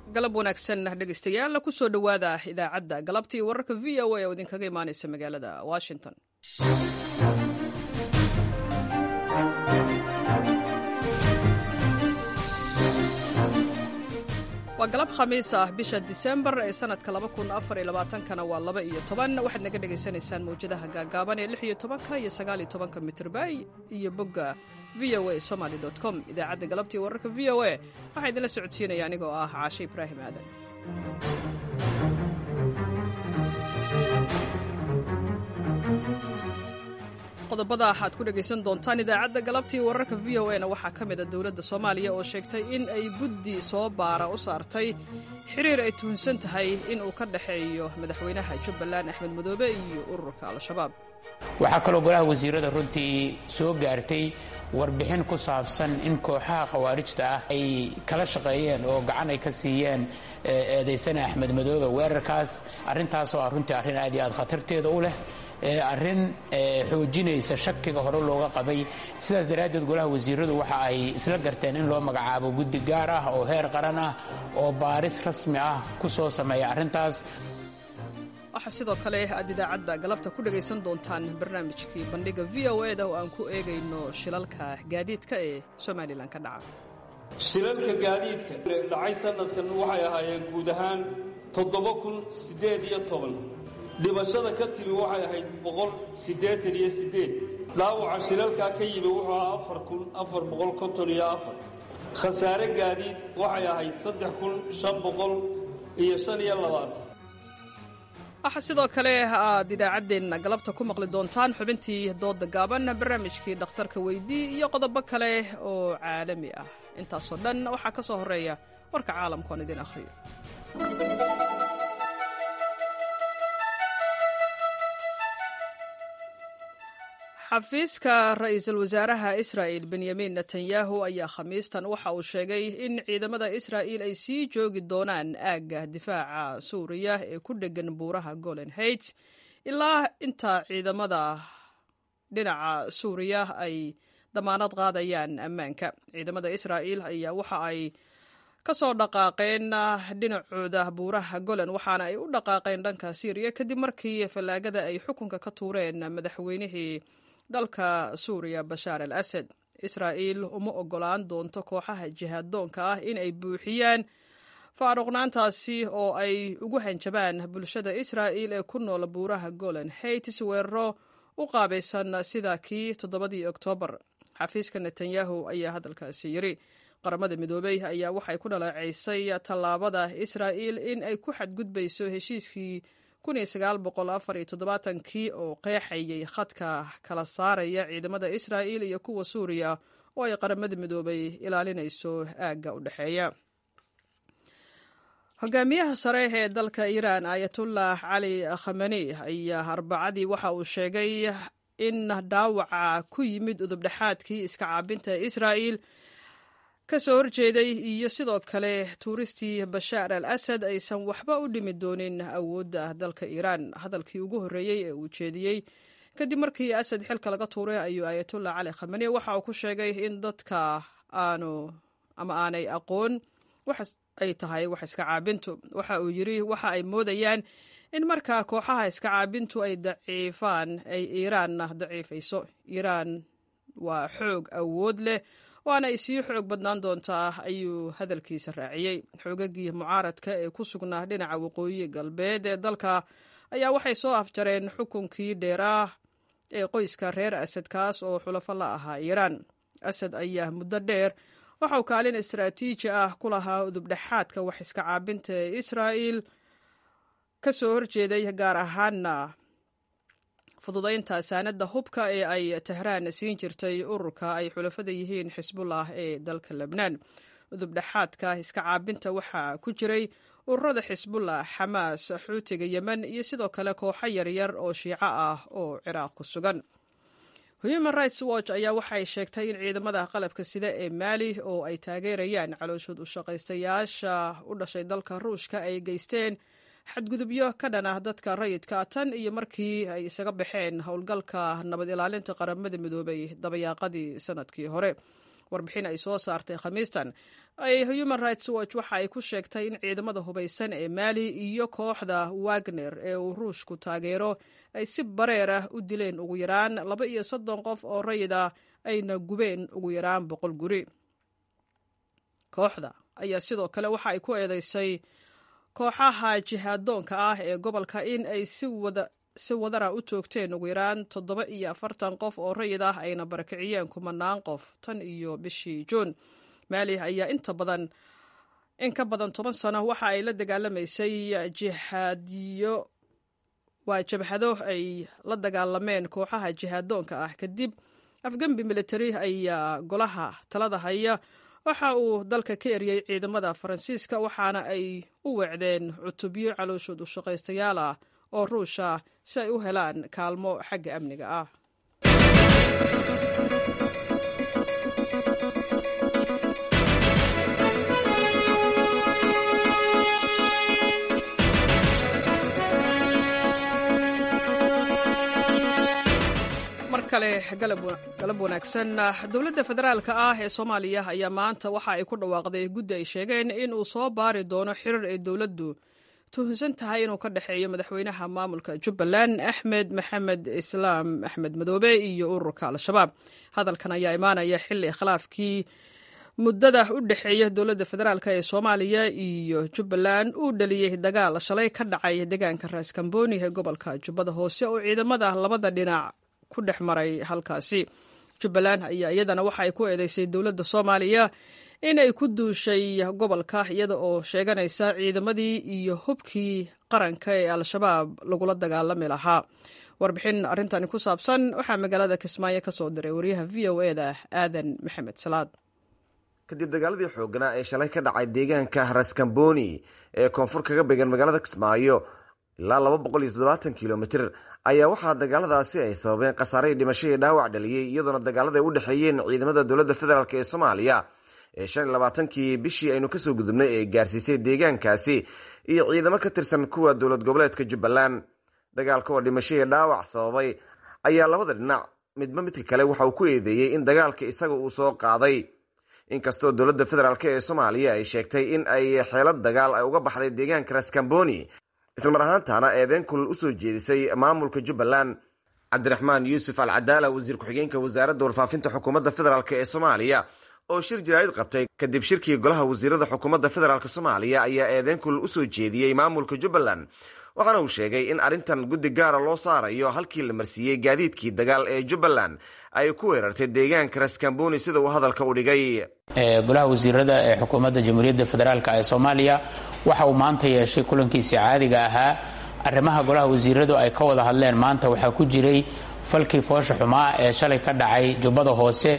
galab wanaagsan dhegeystayaal kusoo dhowaada idaacadda galabtii wararka v o a oo idinkaga imaaneysa magaalada washington waa galab khamiis ah bisha disembar ee sanadka kana waa laba iyo toban waxaad naga dhegaysanaysaan mawjadaha gaagaaban ee lix iyo tobanka iyo sagaal iyo tobanka mitrby iyo bogga v o a somaly com idaacadda galabtii wararka v o a waxaa idinla socodsiinaya anigoo ah caashe ibraahim aadan qodobada waxaad ku dhegaysan doontaan idaacadda galabtii wararka v o a na waxaa ka mid a dowladda soomaaliya oo sheegtay in ay guddi soo baara u saartay xiriir ay tuhunsan tahay in uu ka dhexeeyo madaxweynaha jubbaland axmed madoobe iyo ururka al-shabaab waxaa kaloo golaha wasiirada runtii soo gaartay warbixin ku saabsan in kooxaha khawaarijta ah ay kala shaqeeyeen oo gacan ay ka siiyeen eedaysana axmed madoobe weerarkaas arrintaasoo ah runtii arrin aad iyo aad khatarteeda u leh arrin xoojinaysa shakiga hore looga qabay sidaas daraaddeed golaha wasiiradu waxa ay isla garteen in loo magacaabo guddi gaar ah oo heer qaran ah oo baaris rasmi ah ku soo sameeya arrintaas waxaa sidoo kale aad idaacadda galabta ku dhegaysan doontaan barnaamijkii bandhiga v o eda oo aan ku eegayno shilalka gaadiidka ee somalilan ka dhaca shilalka gaadiidka dhacay sanadkan waxay ahaayeen guud ahaan toddoba kun siddeed iyo toban dhimashada ka timi waxay ahayd boqol siddeetan iyo siddeed dhaawaca shilalkaa ka yimi wuxuu ahaa afar kun afar boqol konton iyo afar khasaare gaadiid waxay ahayd saddex kun shan boqol iyo shan iyo labaatan waxaa sidoo kale aad idaacaddeenna galabta ku maqli doontaan xubintii dooda gaaban barnaamijkii dhakhtarka weydii iyo qodobo kale oo caalami ah intaasoo dhan waxaa ka soo horreeya warka caalamka oon idin akhriyo xafiiska ra-iisul wasaaraha israa'il benyamin netanyahu ayaa khamiistan waxa uu sheegay in ciidamada israa'il ay sii joogi doonaan aagga difaaca suuriya ee ku dheggan buuraha golen heights ilaa inta ciidamada dhinaca suuriya ay damaanad qaadayaan ammaanka ciidamada israa'il ayaa waxa ay ka soo dhaqaaqeen dhinacooda buuraha golan waxaana ay u dhaqaaqeen dhanka syriya kadib markii fallaagada ay xukunka ka tuureen madaxweynihii dalka suuriya bashaar al asad israa'iil uma ogolaan doonto kooxaha jihaadoonka ah in ay buuxiyaan faaruqnaantaasi oo ay ugu hanjabaan bulshada israa'il ee ku nool buuraha golan heights weeraro u qaabaysan sida kii toddobadii oktoobar xafiiska netanyahu ayaa hadalkaasi yiri qaramada midoobey ayaa waxay ku dhaleecaysay tallaabada israa'il in ay ku xadgudbayso heshiiskii kii oo qeexayay khadka kala saaraya ciidamada israa'il iyo kuwa suuriya oo ay qaramada midoobay ilaalinayso aagga u dhexeeya hogaamiyaha sare ee dalka iiraan ayatullah cali khamani ayaa arbacadii waxa uu sheegay in dhaawaca ku yimid udubdhexaadkii iska caabinta israa'il ka soo horjeeday iyo sidoo kale tuuristii bashaar al asad aysan waxba u dhimi doonin awoodda dalka iiraan hadalkii ugu horreeyey ee uu jeediyey kadib markii asad xilka laga tuuray ayuu ayatullah cali khamani waxa uu ku sheegay in dadka aanu ama aanay aqoon wax ay tahay wax iska caabintu waxa uu yidri waxa ay moodayaan in markaa kooxaha iska caabintu ay daciifaan ay iiraanna daciifayso iiraan waa xoog awood leh waana ay sii xoog badnaan doontaa ayuu hadalkiisa raaciyey xoogagii mucaaradka ee ku sugnaa dhinaca waqooyi galbeed ee dalka ayaa waxay soo afjareen xukunkii dheeraah ee qoyska reer asad kaas oo xulafo la ahaa iiraan asad ayaa muddo dheer waxauu kaalin istaraatiiji ah ku lahaa udubdhexaadka wax iska caabinta ee israa'il ka soo horjeeday gaar ahaana fududaynta saanadda hubka ee ay tehraan siin jirtay ururka ay xulafada yihiin xisbullah ee dalka lebnaan udubdhexaadka iska caabinta waxaa ku jiray ururada xisbullah xamaas xuutiga yemen iyo sidoo kale kooxo yaryar oo shiico ah oo ciraaq ku sugan human rights watch ayaa waxay sheegtay in ciidamada qalabka sida ee maali oo ay taageerayaan calooshood u shaqaystayaasha u dhashay dalka ruushka ay geysteen xadgudubyo ka dhan ah dadka rayidka tan iyo markii ay isaga baxeen howlgalka nabad ilaalinta qaramada midoobay dabayaaqadii sanadkii hore warbixin ay soo saartay khamiistan ay human rights watch waxa ay ku sheegtay in ciidamada hubaysan ee maali iyo kooxda wagner ee uu ruushku taageero ay si bareer ah u dileen ugu yaraan laba iyo soddon qof oo rayid ah ayna gubeen ugu yaraan boqol guri kooxda ayaa sidoo kale waxa ay ku eedeysay kooxaha jihaadoonka ah ee gobolka in ay si wadara u toogteen ugu yaraan toddoba iyo afartan qof oo rayid ah ayna barakiciyeen kumanaan qof tan iyo bishii juun maali ayaa inta badan in ka badan toban sano waxa ay la dagaalamaysay jihaadiyo waa jabhado ay la dagaalameen kooxaha jihaadoonka ah kadib afgembi militari ayaa golaha talada haya waxa uu dalka ka eriyey ciidamada faransiiska waxaana ay u weecdeen cutubyo calooshood u shaqaystayaal ah oo ruusha si ay u helaan kaalmo xagga amniga ah kale galab wanaagsan dowladda federaalka ah ee soomaaliya ayaa maanta waxa ay ku dhawaaqday guddi ay sheegeen in uu soo baari doono xirir ay dowladdu tuhunsan tahay inuu ka dhexeeyo madaxweynaha maamulka jubbaland axmed maxamed islaam axmed madoobe iyo ururka al-shabaab hadalkan ayaa imaanaya xilli khilaafkii muddada u dhexeeya dowladda federaalk ee soomaaliya iyo jubbaland uu dhaliyey dagaal shalay ka dhacay deegaanka raaskambooni ee gobolka jubbada hoose oo ciidamada labada dhinac ku dhex maray halkaasi jubbaland ayaa iyadana waxa ay ku eedeysay dowladda soomaaliya inay ku duushay gobolka iyada oo sheeganaysa ciidamadii iyo hubkii qaranka ee al-shabaab lagula dagaalami lahaa warbixin arrintani ku saabsan waxaa magaalada kismaayo ka soo diray wariyaha v o e da aadan maxamed salaad kadib dagaaladii xooganaa ee shalay ka dhacay deegaanka raskamboni ee koonfur kaga beegan magaalada kismaayo ilaa laba boqol iyo toddobaatan kilomitr ayaa waxaa dagaaladaasi ay sababeen khasaarey dhimasho iyo dhaawac dhaliyey iyadoona dagaalada ay u dhexeeyeen ciidamada dowladda federaalk ee soomaaliya ee shan iyo labaatankii bishii aynu kasoo gudubnay ee gaarsiisay deegaankaasi iyo ciidamo ka tirsan kuwa dowlad goboleedka jubbaland dagaalka oo dhimasho iyo dhaawac sababay ayaa labada dhinac midba midka kale waxa uu ku eedeeyey in dagaalka isaga uu soo qaaday inkastoo dowladda federaalk ee soomaaliya ay sheegtay in ay xeelad dagaal ay uga baxday deegaanka raskamboni islamar ahaantaana eedeen kulal usoo jeedisay maamulka jubbaland cabdiraxmaan yuusuf al cadaala wasiir ku-xigeenka wasaaradda warfaafinta xukuumadda federaalk ee soomaaliya oo shir jaraa'id qabtay kadib shirkii golaha wasiirada xukuumadda federaalk soomaaliya ayaa eedeen kulal usoo jeediyey maamulka jubbaland waxaana uu sheegay in arrintan guddi gaara loo saarayo halkii la marsiiyey gaadiidkii dagaal ee jubbaland ay ku weerartay deegaanka raskamboni sida uu hadalka u dhigay golaha wasiirada ee xukuumadda jamhuuriyadda federaalk ee soomaaliya waxa uu maanta yeeshay kulankiisii caadiga ahaa arrimaha golaha wasiiradu ay ka wada hadleen maanta waxaa ku jiray falkii foosha xumaa ee shalay ka dhacay jubbada hoose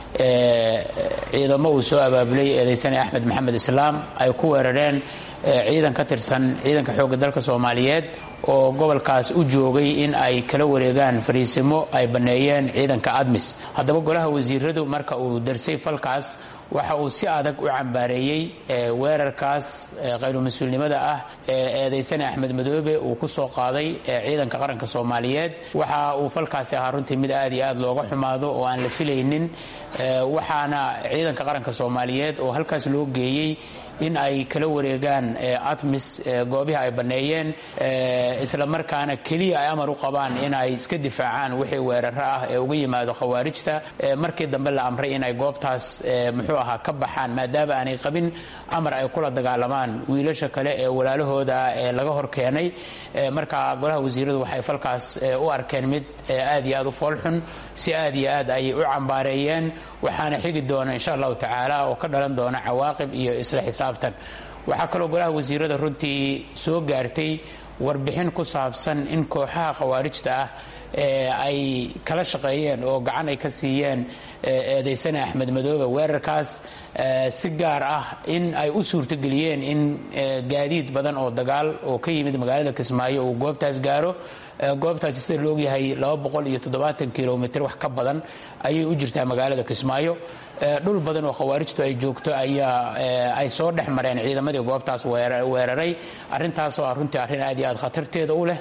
ee ciidamo uu soo abaabulay eedaysane axmed maxamed islaam ay ku weerareen ciidan ka tirsan ciidanka xoogga dalka soomaaliyeed oo gobolkaas u joogay in ay kala wareegaan fariisimo ay banneeyeen ciidanka admis haddaba golaha wasiiradu marka uu darsay falkaas waxa uu si adag u cambaareeyey weerarkaas khayru mas-uulnimada ah ee eedaysane axmed madoobe uu ku soo qaaday ciidanka qaranka soomaaliyeed waxa uu falkaasi ahaa runtii mid aad iyo aad looga xumaado oo aan la filaynin waxaana ciidanka qaranka soomaaliyeed oo halkaas loo geeyey in ay kala wareegaan atmis goobihii ay banneeyeen isla markaana keliya ay amar u qabaan in ay iska difaacaan wixii weeraro ah ee uga yimaado khawaarijta markii dambe la amray inay goobtaas muxuu ahaa ka baxaan maadaama aanay qabin amar ay kula dagaalamaan wiilasha kale ee walaalahooda ee laga hor keenay marka golaha wasiiradu waxay falkaas u arkeen mid aad iyo aad u foolxun si aad iyo aad ayay u cambaareeyeen waxaana xigi doona insha allahu tacaala oo ka dhalan doona cawaaqib iyo isla xisaabtan waxaa kaloo golaha wasiirada runtii soo gaartay warbixin ku saabsan in kooxaha khawaarijta ah ay kala shaqeeyeen oo gacan ay ka siiyeen eedaysane axmed madoobe weerarkaas si gaar ah in ay u suurtogeliyeen in gaadiid badan oo dagaal oo ka yimid magaalada kismaayo uu goobtaas gaaro goobtaasi sida laogyahay kilomitr wax ka badan ayay u jirtaa magaalada kismaayo dhul badan oo khawaarijtu ay joogto ayaa ay soo dhex mareen ciidamadii goobtaas weeraray arrintaasoo ah runtii arrin aad iyo aad khatarteeda u leh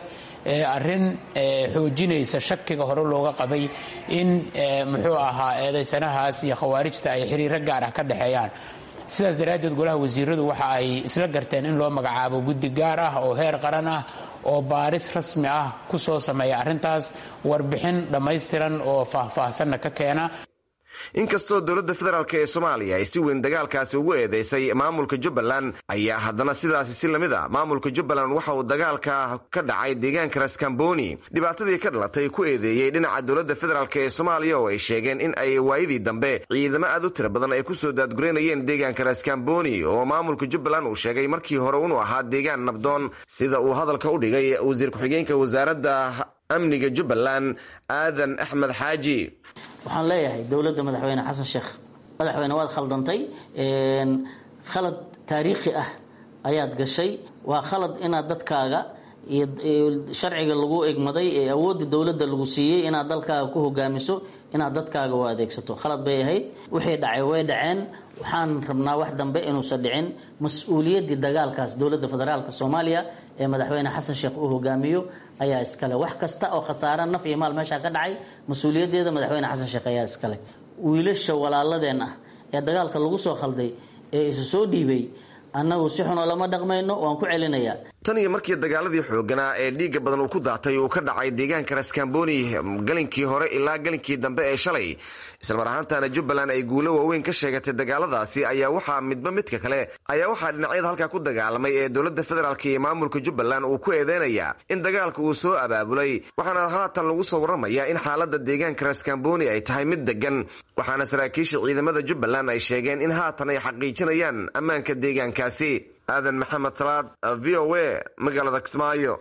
arrin xoojinaysa shakiga hore looga qabay in muxuu ahaa eedaysanahaas iyo khawaarijta ay xiriiro gaar ah ka dhexeeyaan sidaas daraaddeed golaha wasiiradu waxa ay isla garteen in loo magacaabo guddi gaar ah oo heer qaran ah oo baaris rasmi ah ku soo sameeya arrintaas warbixin dhammaystiran oo faahfaahsanna ka keena inkastoo dowladda federaalk ee soomaaliya ay si weyn dagaalkaasi ugu eedeysay maamulka jubbaland ayaa haddana sidaasi si lamid a maamulka jubbaland waxa uu dagaalka ka dhacay deegaanka raskamboni dhibaatadii ka dhalatay ku eedeeyey dhinaca dowladda federaalk ee soomaaliya oo ay sheegeen in ay waayadii dambe ciidamo aad u tira badan ay ku soo daadgureynayeen deegaanka raskamboni oo maamulka jubbaland uu sheegay markii hore inuu ahaa deegaan nabdoon sida uu hadalka u dhigay wasiir ku-xigeenka wasaaradda amniga jubbaland aadan axmed xaaji waxaan leeyahay dowladda madaxweyne xasan sheekh madaxweyne waad khaldantay khalad taariikhi ah ayaad gashay waa khalad inaad dadkaaga iyo sharciga lagu egmaday ee awoodda dowladda lagu siiyey inaad dalkaaga ku hogaamiso inaad dadkaaga u adeegsato khalad bay ahayd wixii dhacay way dhaceen waxaan rabnaa wax dambe inuusan dhicin mas-uuliyaddii dagaalkaas dowladda federaalk soomaaliya ee madaxweyne xasan sheekh uu hogaamiyo ayaa iskale wax kasta oo khasaare naf iyo maal meeshaa ka dhacay mas-uuliyaddeeda madaxweyne xasan sheekh ayaa iskale wiilasha walaaladeen ah ee dagaalka lagu soo khalday ee isu soo dhiibay annagu si xunoo lama dhaqmayno waan ku celinayaa tan iyo markii dagaaladii xooganaa ee dhiigga badan uu ku daatay uu ka dhacay deegaanka raskamboni galinkii hore ilaa galinkii dambe ee shalay islamar ahaantana jubbaland ay guulo waaweyn ka sheegatay dagaaladaasi ayaa waxaa midba midka kale ayaa waxaa dhinacyada halkaa ku dagaalamay ee dowladda federaalk iyo maamulka jubbaland uu ku eedeynaya in dagaalka uu soo abaabulay waxaana haatan lagu soo warramaya in xaalada deegaanka raskamboni ay tahay mid degan waxaana saraakiisha ciidamada jubbaland ay sheegeen in haatan ay xaqiijinayaan ammaanka deegaankaasi aadan maxamed salaad v o a magaalada kismaayo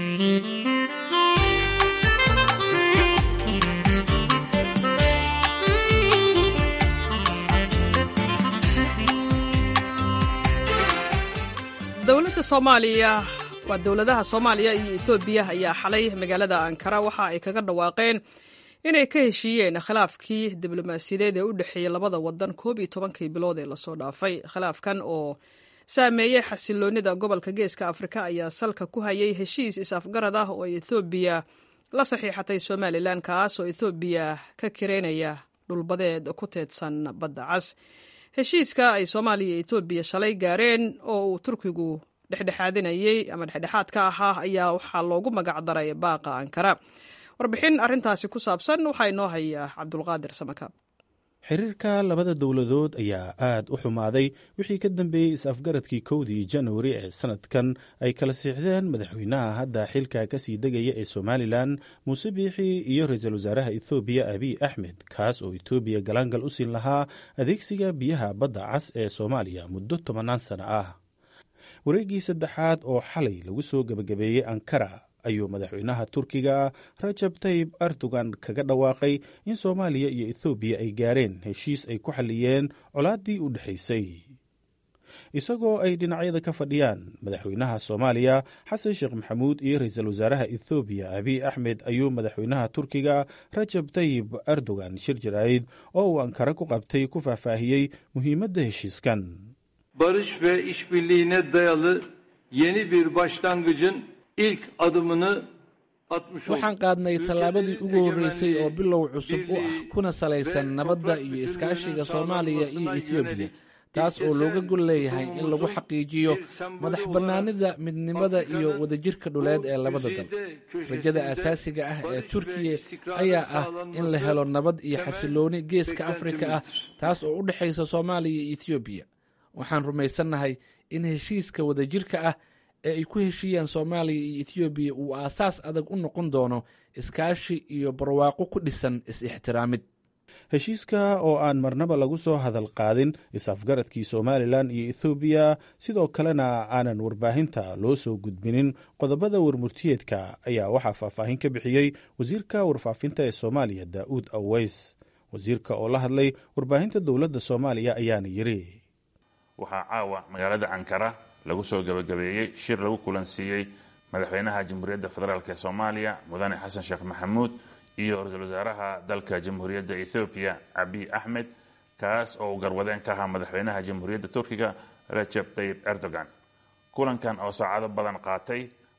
dowladda soomaaliya waa dowladaha soomaaliya iyo etoobiya ayaa xalay magaalada ankara waxa ay kaga dhawaaqeen inay ka heshiiyeen khilaafkii diblomaasiyadeed ee u dhexeeyey labada wadan koob iyo tobankii bilood ee lasoo dhaafay khilaafkan oo saameeyey xasiloonida gobolka geeska afrika ayaa salka ku hayay heshiis is-afgarad ah oo ay ethoobiya la saxiixatay somalilan kaas oo ethoobiya ka kireynaya dhulbadeed ku teedsan badda cas heshiiska ay soomaaliya iyo etoobiya shalay gaareen oo uu turkigu dhexdhexaadinayey ama dhexdhexaad ka ahaa ayaa waxaa loogu magacdaray baaqa ankara warbixin arintaasi ku saabsan waxaa inoo haya cabdulqaadir samakaab xiriirka labada dowladood ayaa aad u xumaaday wixii ka dambeeyey is-afgaradkii kowdii januari ee sanadkan ay kala siixdeen madaxweynaha hadda xilka kasii degaya ee somalilan muuse biixi iyo ra-iisul wasaaraha ethoobiya abiy axmed kaas oo etoobiya galaangal u siin lahaa adeegsiga biyaha badda cas ee soomaaliya muddo tobannaan sano ah wareeggii saddexaad oo xalay lagu soo gebagabeeyey ankara ayuu madaxweynaha turkiga rajab tayib erdogan kaga dhawaaqay in soomaaliya iyo ethoobiya ay gaareen heshiis ay ku xalliyeen colaaddii u dhexaysay isagoo ay dhinacyada ka fadhiyaan madaxweynaha soomaaliya xasan sheekh maxamuud iyo ra-iisul wasaaraha ethoobiya abiy axmed ayuu madaxweynaha turkiga rajab tayib erdogan shir jaraa'id oo uu ankara ku qabtay ku faahfaahiyey muhiimadda heshiiskan barış ve işbirliğine dayalı yeni bir başlangıcın ilk adımını atmış waxaan qaadnay tallaabadii ugu horreysay oo bilow cusub u ah kuna salaysan nabadda iyo iskaashiga soomaaliya iyo etoobiya taas oo looga gol leeyahay in lagu xaqiijiyo madax bannaanida midnimada iyo wadajirka dhuleed ee labada dal rajada asaasiga ah ee turkiya ayaa ah in la helo nabad iyo xasilooni geeska afrika ah taas oo u dhexaysa soomaaliya iyo etoobiya waxaan rumaysannahay in heshiiska wadajirka ah ee ay ku heshiiyaan soomaaliya iyo etoobiya uu aasaas adag u noqon doono iskaashi iyo barwaaqo ku dhisan is-ixtiraamid heshiiska oo aan marnaba lagu soo hadal qaadin is-afgaradkii somalilan iyo ethoobiya sidoo kalena aanan warbaahinta loo soo gudbinin qodobada warmurtiyeedka ayaa waxaa faahfaahin ka bixiyey wasiirka warfaafinta ee soomaaliya daa'uud aweys wasiirka oo la hadlay warbaahinta dowladda soomaaliya ayaana yiri waxaa caawa magaalada ankara lagu soo gabagabeeyey shir lagu kulansiiyey madaxweynaha jamhuuriyadda federaalk ee soomaaliya mudane xasan sheekh maxamuud iyo ra-iisul wasaaraha dalka jamhuuriyadda ethoobiya abiy axmed kaas oo uu garwadeen ka ahaa madaxweynaha jamhuuriyadda turkiga rajab tayib erdogan kulankan oo saacado badan qaatay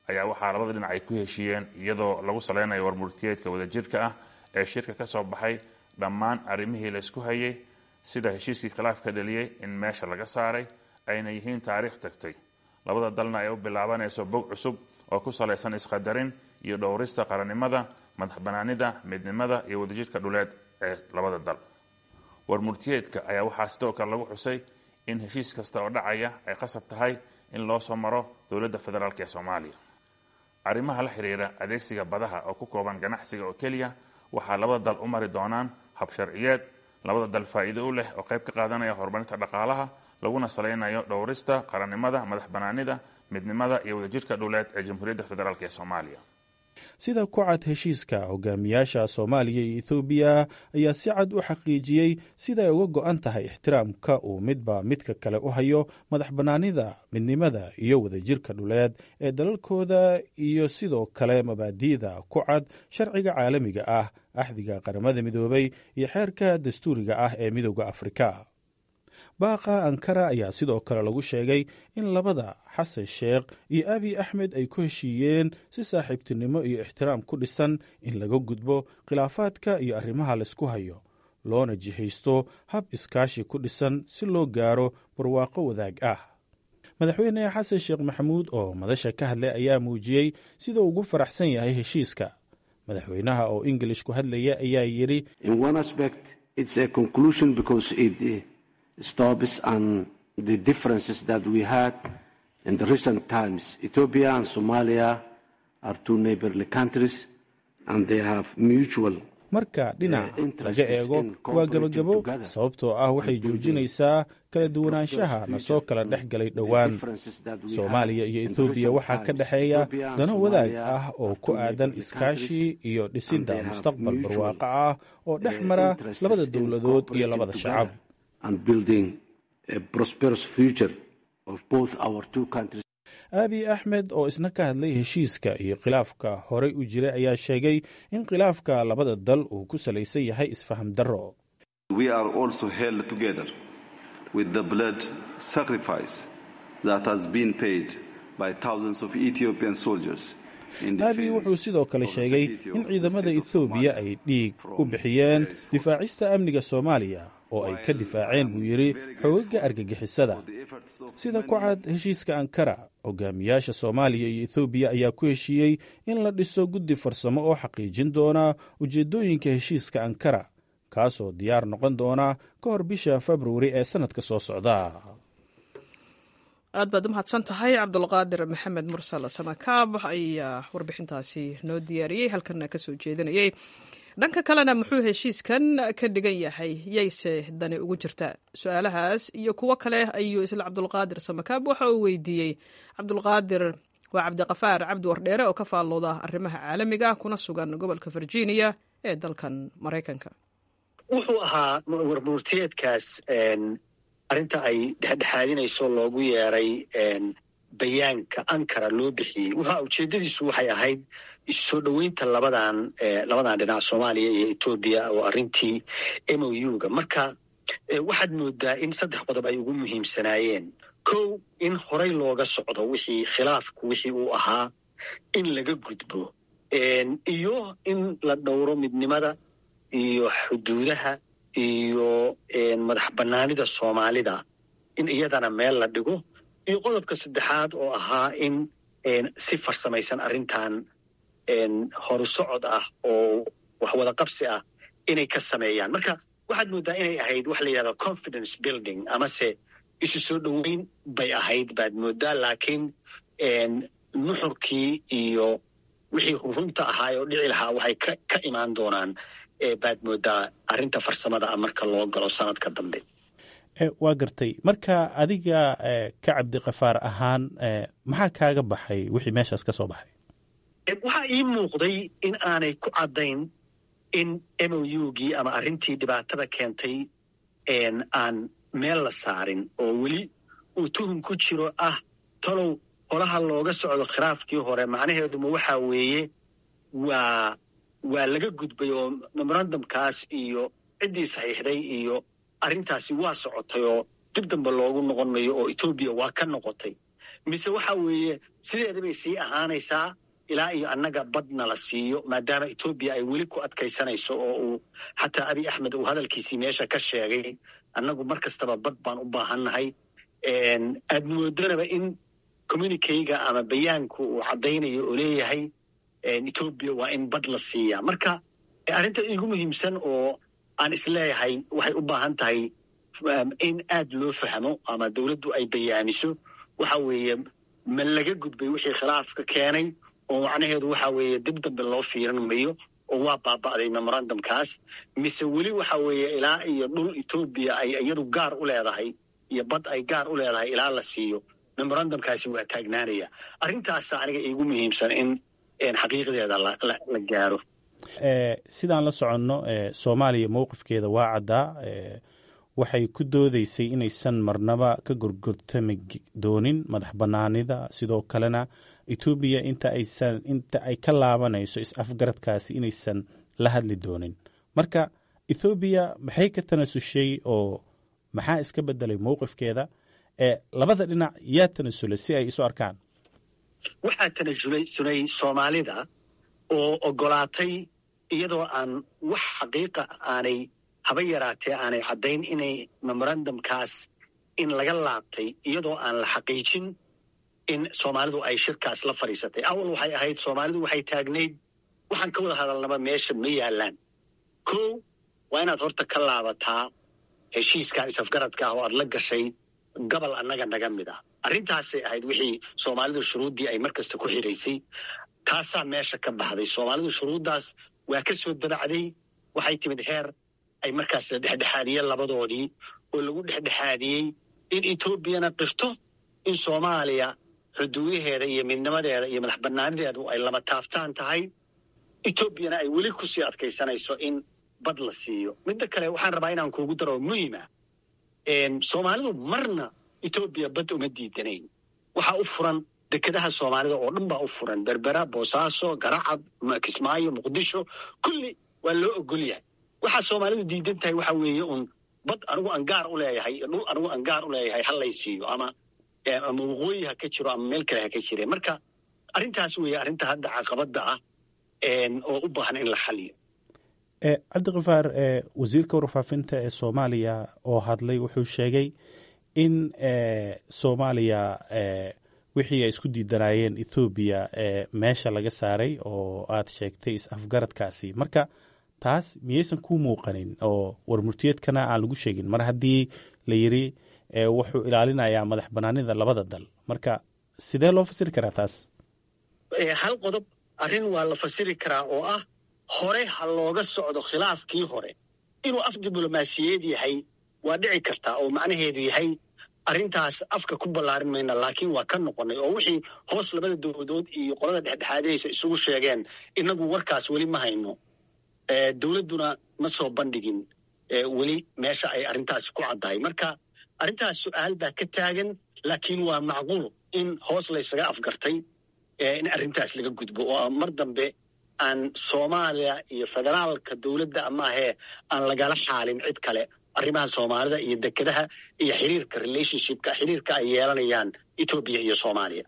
ayaa waxaa labada dhinac ay ku heshiiyeen iyadoo lagu salaynayo warmurtiyeedka wadajirka ah ee shirka ka soo baxay dhammaan arrimihii la isku hayay sida heshiiskii khilaafka dhaliyey in meesha laga saaray ayna yihiin taariikh tagtay labada dalna ay u bilaabanayso bog cusub oo ku salaysan isqadarin iyo dhowrista qarannimada madax banaanida midnimada iyo wadajirka dhuleed ee labada dal warmurtiyeedka ayaa waxaa sidoo kale lagu xusay in heshiis kasta oo dhacaya ay qasab tahay in loo soo maro dowladda federaalk ee soomaaliya arrimaha la xiriira adeegsiga badaha oo ku kooban ganacsiga oo keliya waxaa labada dal u mari doonaan hab sharciyeed labada dal faa'iido u leh oo qayb ka qaadanaya horumarinta dhaqaalaha laguna salaynayo dhowrista qarannimada madax banaanida midnimada iyo wadajirka dhuleed ee jamhuuriyadda federaalk ee soomaaliya sida ku cad heshiiska hogaamiyaasha soomaaliya iyo ethoobiya ayaa si cad u xaqiijiyey sida ay uga go-an tahay ixtiraamka uu midba midka kale u hayo madax bannaanida midnimada iyo wadajirka dhuleed ee dalalkooda iyo sidoo kale mabaadi'da ku cad sharciga caalamiga ah axdiga qaramada midoobay iyo xeerka dastuuriga ah ee midooda afrika baaqa ankara ayaa sidoo kale lagu sheegay in labada xasan sheekh iyo abiy axmed ay ku heshiiyeen si saaxiibtinimo iyo ixtiraam ku dhisan in laga gudbo khilaafaadka iyo arrimaha laysku hayo loona jihaysto hab iskaashi ku dhisan si loo gaaro barwaaqo wadaag ah madaxweyne xasan sheekh maxamuud oo madasha ka hadlay ayaa muujiyey siduu ugu faraxsan yahay heshiiska madaxweynaha oo ingilish ku hadlaya ayaa yidhi stops and the differences that we had in the recent times. Ethiopia and Somalia are two neighborly countries and they have mutual marka dhinac laga eego waa gebagabo sababtoo ah waxay joojinaysaa kala duwanaanshaha na soo kala dhex galay dhowaan soomaaliya iyo etoobiya waxaa ka dhexeeya dano wadaag ah oo ku aadan iskaashi iyo dhisidda mustaqbal barwaaqo ah oo dhex mara labada dowladood iyo labada shacab aabiy axmed oo isna ka hadlay heshiiska iyo khilaafka horey u jiray ayaa sheegay in khilaafka labada dal uu ku salaysan yahay isfaham darro aabiy wuxuu sidoo kale sheegay in ciidamada ethoobiya ay dhiig u bixiyeen difaacista amniga soomaaliya oo ay ka difaaceen buu yidhi xoogaga argagixisada sida ku cad heshiiska ankara hogaamiyaasha soomaaliya iyo ethoobiya ayaa ku heshiiyey in la dhiso guddi farsamo oo xaqiijin doona ujeeddooyinka heshiiska ankara kaasoo diyaar noqon doona ka hor bisha februari ee sannadka soo socda aad baad u mahadsan tahay cabdulqaadir maxamed mursal samakaab ayaa warbixintaasi noo diyaariyey halkana ka soo jeedinayay dhanka kalena muxuu heshiiskan ka dhigan yahay yayse dani ugu jirtaa su-aalahaas iyo kuwo kale ayuu isla cabdulqaadir samakaab waxa uu weydiiyey cabdulqaadir waa cabdiqafaar cabdi wardheere oo ka faallooda arrimaha caalamiga kuna sugan gobolka virginia ee dalkan maraykanka wuxuu ahaa warmurtiyeedkaas arrinta ay dhexdhexaadinayso loogu yeeray bayaanka ankara loo bixiyey wuxa ujeeddadiisu waxay ahayd issoo dhoweynta labadan labadan dhinac soomaaliya iyo etoobiya oo arrintii m o u-ga marka waxaad moodaa in saddex qodob ay ugu muhiimsanaayeen kow in horay looga socdo wixii khilaafku wixii uu ahaa in laga gudbo iyo in la dhowro midnimada iyo xuduudaha iyo madax bannaanida soomaalida in iyadana meel la dhigo iyo qodobka saddexaad oo ahaa in si farsamaysan arrintan horu socod ah oo wax wada qabsi ah inay ka sameeyaan marka waxaad moodaa inay ahayd wax la yidhahdo confidence building amase isu soo dhoweyn bay ahayd baad moodaa laakiin nuxurkii iyo wixii runta ahaay oo dhici lahaa waxay ka imaan doonaan baad moodaa arrinta farsamada ah marka loo galo sanadka dambe waa gartay marka adiga ka cabdiqafaar ahaan maxaa kaaga baxay wixii meeshaas ka soo baxay waxaa ii muuqday in aanay ku caddayn in m o u-gii ama arrintii dhibaatada keentay aan meel la saarin oo weli uu tuhum ku jiro ah talow holaha looga socdo khilaafkii hore macnaheeduma waxaa weeye waa waa laga gudbay oo memorandumkaas iyo ciddii saxiixday iyo arrintaasi waa socotay oo dib dambe loogu noqon mayo oo etoobiya waa ka noqotay mise waxa weeye sideeda bay sii ahaanaysaa ilaa iyo annaga badna la siiyo maadaama etoobiya ay weli ku adkaysanayso oo uu xataa abiy axmed uu hadalkiisii meesha ka sheegay annagu mar kastaba bad baan u baahannahay aad moodanaba in communikeyga ama bayaanku uu caddaynayo oo leeyahay etoobiya waa in bad la siiyaa marka arrinta igu muhiimsan oo aan isleeyahay waxay u baahan tahay in aad loo fahmo ama dowladdu ay bayaamiso waxa weeye ma laga gudbay wixii khilaafka keenay oo macnaheedu waxa weeye dib dambe loo fiiran mayo oo waa baaba'day memorandumkaas mise weli waxa weeye ilaa iyo dhul etoobiya ay iyadu gaar u leedahay iyo bad ay gaar u leedahay ilaa la siiyo memorandumkaasi waa taagnaanaya arrintaasa aniga iigu muhiimsan in xaqiiqdeeda la gaaro sidaan la soconno soomaaliya mowqifkeeda waa caddaa waxay ku doodeysay inaysan marnaba ka gorgortami doonin madax bannaanida sidoo kalena etoobiya inta aysan inta ay ka laabanayso is-afgaradkaasi inaysan la hadli doonin marka ethoobiya maxay ka tanasushay oo maxaa iska bedelay mowqifkeeda labada dhinac yaa tanasulay si ay isu arkaan waxaa tanasulay sunay soomaalida oo ogolaatay iyadoo aan wax xaqiiqa aanay haba yaraatee aanay caddayn inay memorandumkaas in laga laabtay iyadoo aan la xaqiijin in soomaalidu ay shirkaas la fadhiisatay awal waxay ahayd soomaalidu waxay taagnayd waxaan ka wada hadalnaba meesha ma yaalaan kow waa inaad horta ka laabataa heshiiskan isafgaradka ah oo aad la gashay gobol annaga naga mid ah arrintaasay ahayd wixii soomaalidu shuruuddii ay mar kasta ku xiraysay taasaa meesha ka baxday soomaalidu shuruuddaas waa ka soo dabacday waxay timid heer ay markaas la dhexdhexaadiyeen labadoodii oo lagu dhexdhexaadiyey in etoobiyana qirto in soomaaliya xuduudaheeda iyo midnimadeeda iyo madax bannaanideedu ay lama taabtaan tahay etoobiyana ay weli kusii adkaysanayso in bad la siiyo midda kale waxaan rabaa inaan kuugu daro muhima soomaalidu marna etoobiya bad uma diidanayn waxaa u furan dekedaha soomaalida oo dhan baa u furan berbera boosaaso garacad kismaayo muqdisho kulli waa loo ogol yahay waxaa soomaalidu diidan tahay waxa weeye un bad anigu aan gaar u leeyahay dhul anigu aan gaar u leeyahay ha lay siiyo ama ama waqooyi ha ka jiro ama meel kale ha ka jire marka arrintaas weeye arrinta hadda caqabadda ah oo u baahan in la xaliyo cabdikifaar wasiirka warfaafinta ee soomaaliya oo hadlay wuxuu sheegay in soomaaliya wixii ay isku diidanaayeen ethoobiya meesha laga saaray oo aad sheegtay is-afgaradkaasi marka taas miyaysan ku muuqanin oo warmurtiyeedkana aan lagu sheegin mar haddii la yiri wuxuu ilaalinayaa madax banaanida labada dal marka sidee loo fasiri karaa taas hal qodob arrin waa la fasiri karaa oo ah hore ha looga socdo khilaafkii hore inuu af diblomaasiyeed yahay waa dhici kartaa oo macnaheedu yahay arrintaas afka ku ballaarin mayna laakiin waa ka noqonay oo wixii hoos labada dowladood iyo qolada dhexdhexaadinaysa isugu sheegeen inagu warkaas weli ma hayno dowladduna ma soo bandhigin weli meesha ay arrintaasi ku caddahay marka arrintaas su-aal baa ka taagan laakiin waa macquul in hoos laysaga afgartay in arrintaas laga gudbo oo mar dambe aan soomaaliya iyo federaalka dowladda amaahee aan lagala xaalin cid kale arrimaha soomaalida iyo dekedaha iyo xiriirka relationshipka xiriirka ay yeelanayaan etoobiya iyo soomaaliya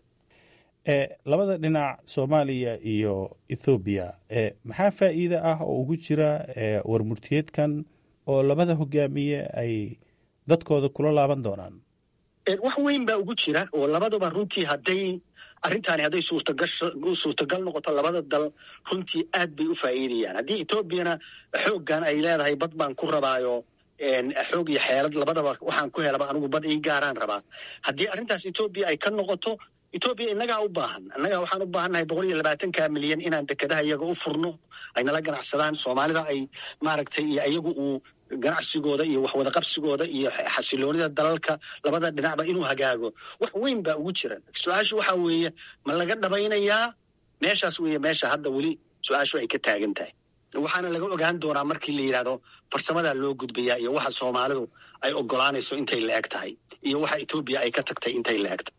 labada dhinac soomaaliya iyo ethoobiya maxaa faa'iide ah oo ugu jira warmurtiyeedkan oo labada hogaamiye ay dadkooda kula laaban doonaan wax weyn baa ugu jira oo labadaba runtii hadday arrintaani hadday suurtagal noqoto labada dal runtii aad bay u faa'iidayaan haddii etoobiyana xooggan ay leedahay bad baan ku rabaayo xoog iyo xeelad labadaba waxaan ku helaba anigu bad ii gaaraan rabaa haddii arrintaas etoobiya ay ka noqoto etoobiya innagaa u baahan annagaa waxaan u baahannahay boqol iyo labaatanka milyan inaan dekedaha iyaga u furno ay nala ganacsadaan soomaalida ay maaragtay iyo iyagu uu ganacsigooda iyo waxwada qabsigooda iyo xasiloonida dalalka labada dhinacba inuu hagaago wax weyn baa ugu jira su-aashu waxa weeye ma laga dhabaynayaa meeshaas weeye meesha hadda weli su-aashu ay ka taagan tahay waxaana laga ogaan doonaa markii la yidhahdo farsamadaa loo gudbayaa iyo waxa soomaalidu ay ogolaanayso intay la eg tahay iyo waxa etoobiya ay ka tagtay intay la eg tahay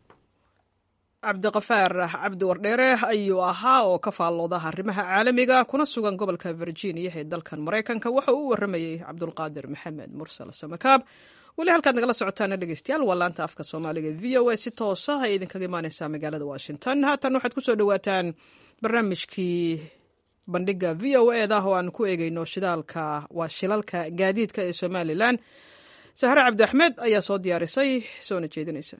cabdiqafaar cabdi wardheere ayuu ahaa oo ka faallooda arrimaha caalamiga kuna sugan gobolka virginia ee dalkan maraykanka waxa uu u waramayey cabdulqaadir maxamed mursal samakaab weli halkaad nagala socotaana dhegeystayaal waa laanta afka soomaaliga v o a si toosa ay idinkaga imaaneysaa magaalada washington haatan waxaad kusoo dhawaataan barnaamijkii bandhiga v o e da oo aan ku eegeyno shidaalka waa shilalka gaadiidka ee somalilan sahre cabdi axmed ayaa soo diyaarisay soona jeedinaysa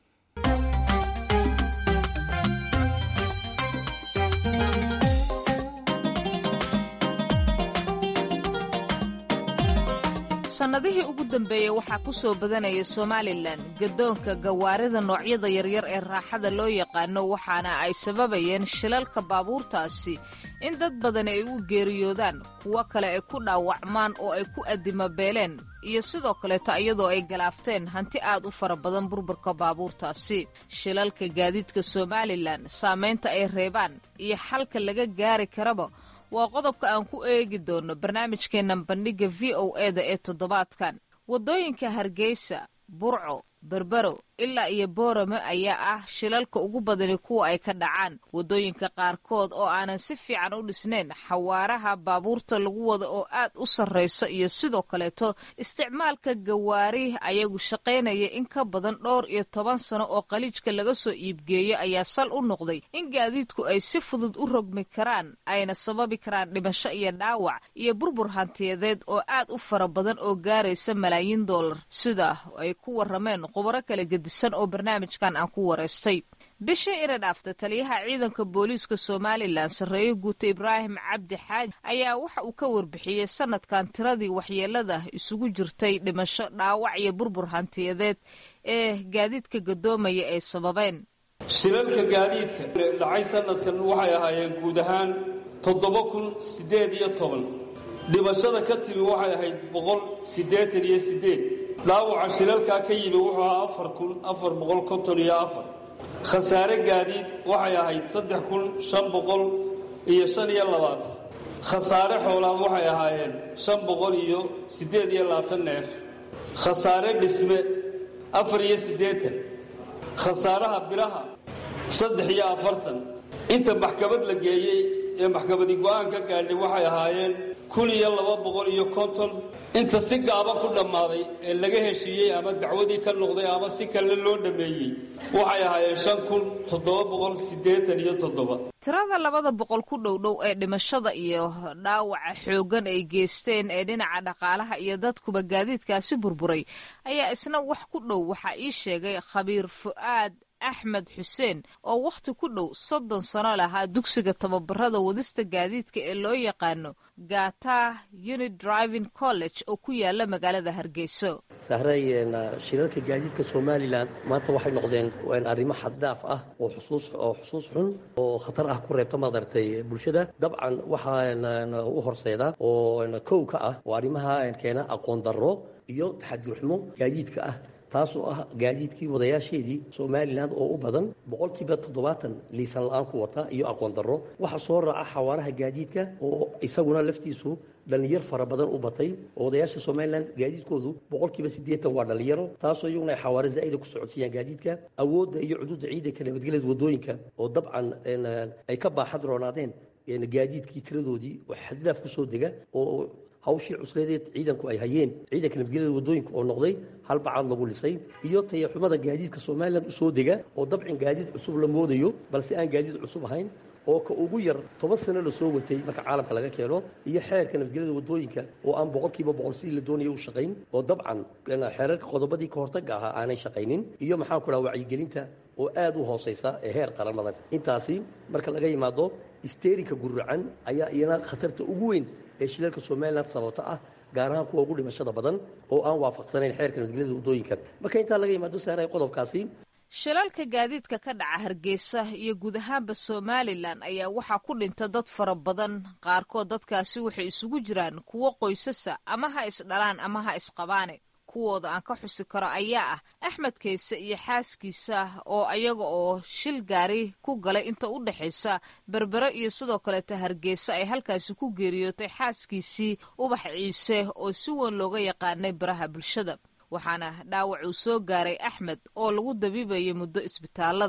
sannadihii ugu dambeeyey waxaa ku soo badanaya somalilan gadoonka gawaarida noocyada yaryar ee raaxada loo yaqaano waxaana ay sababayeen shilalka baabuurtaasi in dad badani ay u geeriyoodaan kuwo kale ay ku dhaawacmaan oo ay ku addimabeeleen iyo sidoo kaleeto iyadoo ay galaafteen hanti aad u fara badan burburka baabuurtaasi shilalka gaadiidka somalilan saamaynta ay reebaan iyo xalka laga gaari karaba waa qodobka aan ku eegi doono barnaamijkeennan bandhigga v o e da ee toddobaadkan waddooyinka hargeysa burco berbero ilaa iyo boorame ayaa ah shilalka ugu badani kuwa ay ka dhacaan waddooyinka qaarkood oo aanan si fiican u dhisnayn xawaaraha baabuurta lagu wada oo aad u sarraysa iyo sidoo kaleeto isticmaalka gawaari ayagu shaqaynaya in ka badan dhowr iyo toban sano oo qaliijka laga soo iibgeeyo ayaa sal u noqday in gaadiidku ay si fudud u rogmi karaan ayna sababi karaan dhimasho iyo dhaawac iyo burbur hantiyadeed oo aad u fara badan oo gaaraysa malaayiin dollar sida ay ku warrameen khubaro kala gedisan oo barnaamijkan aan ku wareystay bishii ina dhaafta taliyaha ciidanka booliiska somalilan sarreeye guuta ibraahim cabdi xaaji ayaa waxa uu ka warbixiyey sanadkan tiradii waxyeelada isugu jirtay dhimasho dhaawac iyo burbur hantiyadeed ee gaadiidka gadoomaya ay sababeen shilalka gaadiidka dhacay sanadkan waxay ahaayeen guud ahaan toddoba kun siddeed iyo toban dhimashada ka timi waxay ahayd boqol siddeetan iyo siddeed dhaawaca shilalkaa ka yimi wuxuu ahaa afar kun afar boqol konton iyo afar khasaare gaadiid waxay ahayd saddex kun shan boqol iyo shan iyo labaatan khasaare xoolaad waxay ahaayeen shan boqol iyo siddeed iyo labaatan neef khasaare dhisme afar iyo siddeetan khasaaraha bilaha saddex iyo afartan inta maxkamad la geeyey ee maxkamadi go'aan ka gaadhay waxay ahaayeen kun iyo laba boqol iyo konton inta si gaaba ku dhammaaday ee laga heshiiyey ama dacwadii ka noqday ama si kale loo dhammeeyey waxay ahaayeen shan kun toddoba boqol siddeetan iyo toddoba tirada labada boqol ku dhowdhow ee dhimashada iyo dhaawaca xooggan ay geysteen ee dhinaca dhaqaalaha iyo dadkuba gaadiidkaasi burburay ayaa isna wax ku dhow waxaa ii sheegay khabiir fu'aad axmed xuseen oo wakhti ku dhow soddon sano lahaa dugsiga tababarada wadista gaadiidka ee loo yaqaano gata unit driving college oo ku yaala magaalada hargeyso sahray shilalka gaadiidka somalilan maanta waxay noqdeen arrimo xaddaaf ah oo xusuus oo xusuus xun oo khatar ah ku reebta madaragtay bulshada dabcan waxaa u horseeda oo kow ka ah oo arrimaha keena aqoon darro iyo taxadirxumo gaadiidka ah taasoo ah gaadiidkii wadayaasheedii somalilan oo u badan boqolkiiba toddobaatan liisan la-aan ku wata iyo aqoon darro waxaa soo raaca xawaaraha gaadiidka oo isaguna laftiisu dhallinyar fara badan u batay oo wadayaasha somalilan gaadiidkoodu boqolkiiba siddeetan waa dhallinyaro taasoo iyaguna ay xawaare zaa'ida ku socodsiiyaan gaadiidka awoodda iyo cuduudda ciidanka nabadgelyada waddooyinka oo dabcan ay ka baaxad roonaadeen gaadiidkii tiradoodii oo xadidaaf ku soo dega oo hawshii cusleedeed ciidanku ay hayeen ciidanka nabadgelyada waddooyinka oo noqday hal bacaad lagu lisay iyo tayaxumada gaadiidka somalilan u soo dega oo dabcin gaadiid cusub la moodayo balse aan gaadiid cusub ahayn oo ka ugu yar toban sano la soo watay marka caalamka laga keeno iyo xeerka nabadgelyada waddooyinka oo aan boqolkiiba boqol sidii la doonaya u shaqayn oo dabcan xeerarka qodobadii ka hortagga ahaa aanay shaqaynin iyo maxaan ku dhaha wacyigelinta oo aad u hoosaysa ee heer qaramada intaasi marka laga yimaado isteerika guracan ayaa iyana khatarta ugu weyn ee shilalka somalilan sababta ah gaar ahaan kuwa ugu dhimashada badan oo aan waafaqsanayn xeerka nabadgelyada waddooyinka marka intaa laga yimaado saaray qodobkaasi shilalka gaadiidka ka dhaca hargeysa iyo guud ahaanba somalilan ayaa waxaa ku dhinta dad fara badan qaarkood dadkaasi waxay isugu jiraan kuwo qoysasa ama ha isdhalaan ama ha isqabaane kuwooda aan ka xusi karo ayaa ah axmed kayse iyo xaaskiisa oo ayaga oo shil gaari ku galay inta u dhexaysa berbere iyo sidoo kaleeta hargeysa ay halkaasi ku geeriyootay xaaskiisii ubax ciise oo si weyn looga yaqaanay baraha bulshada waxaana dhaawac uu soo gaaray axmed oo lagu dabiibayay muddo isbitaalada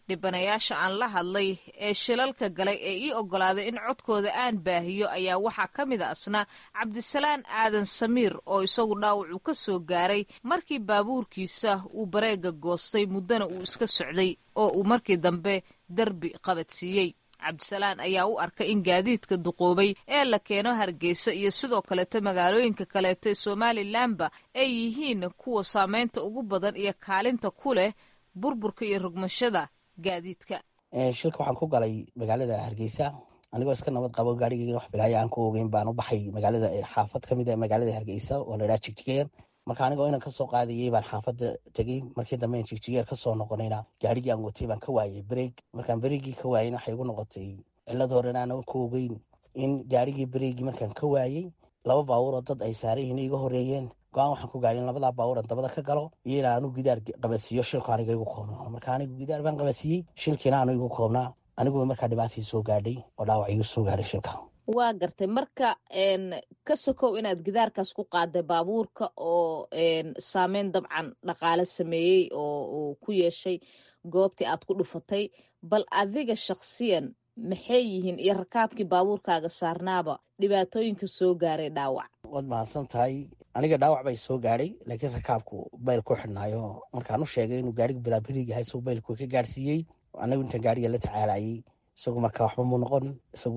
dhibanayaasha aan la hadlay ee shilalka galay ee ii oggolaaday in codkooda aan baahiyo ayaa waxaa ka mid a asna cabdisalaan aadan samiir oo isagu dhaawacu ka soo gaaray markii baabuurkiisa uu bareega goostay muddana uu iska socday oo uu markii dambe derbi qabadsiiyey cabdisalaan ayaa u arkay in gaadiidka duqoobay ee la keeno hargeysa iyo sidoo kaleeto magaalooyinka kaleeto ee somalilanba ay yihiin kuwa saameynta ugu badan iyo kaalinta ku leh burburka iyo rogmashada gaadiidka shilka waxaan ku galay magaalada hargeysa anigoo iska nabad qabo gaarigeyga wax bilaaya aan ku ogeyn baan u baxay magaalada xaafad ka mid a magaalada hargeysa oo la idhaha jigjigeer marka anigoo inan kasoo qaadayay baan xaafadda tegey markii dambe in jigjigeer kasoo noqonayna gaarigii aan watay baan ka waayay breeg markaan breegii ka waayeyna waxay igu noqotay cilad horena aanan ku ogeyn in gaarigii breegii markaan ka waayey laba baabuur oo dad ay saaran yihiin iga horeeyeen go-aan waxaan ku gaadhin labadaa baabuuran dabada ka galo iyo in aanu gidaar qabadsiiyo shilku aniga igu koobnaa marka anigu gidaar baan qabadsiiyey shilkiina aanu igu koobnaa aniguba markaa dhibaatii soo gaadhay oo dhaawac igu soo gaadhay shilka waa gartay marka ka sokow inaad gidaarkaas ku qaaday baabuurka oo saameyn dabcan dhaqaale sameeyey oo uu ku yeeshay goobtii aad ku dhufatay bal adiga shakhsiyan maxay yihiin iyo rakaabkii baabuurkaaga saarnaaba dhibaatooyinka soo gaaray dhaawac waad mahadsan tahay aniga dhaawac bay soo gaadhay laakiin rakaabku bayl ku xidhnaayo markaan u sheegay inuu gaarigu bilaabiriig yahay isagoo baylku ka gaadhsiiyey anigu intaan gaariga la tacaalayay isagu markaa waxba mu noqon isagu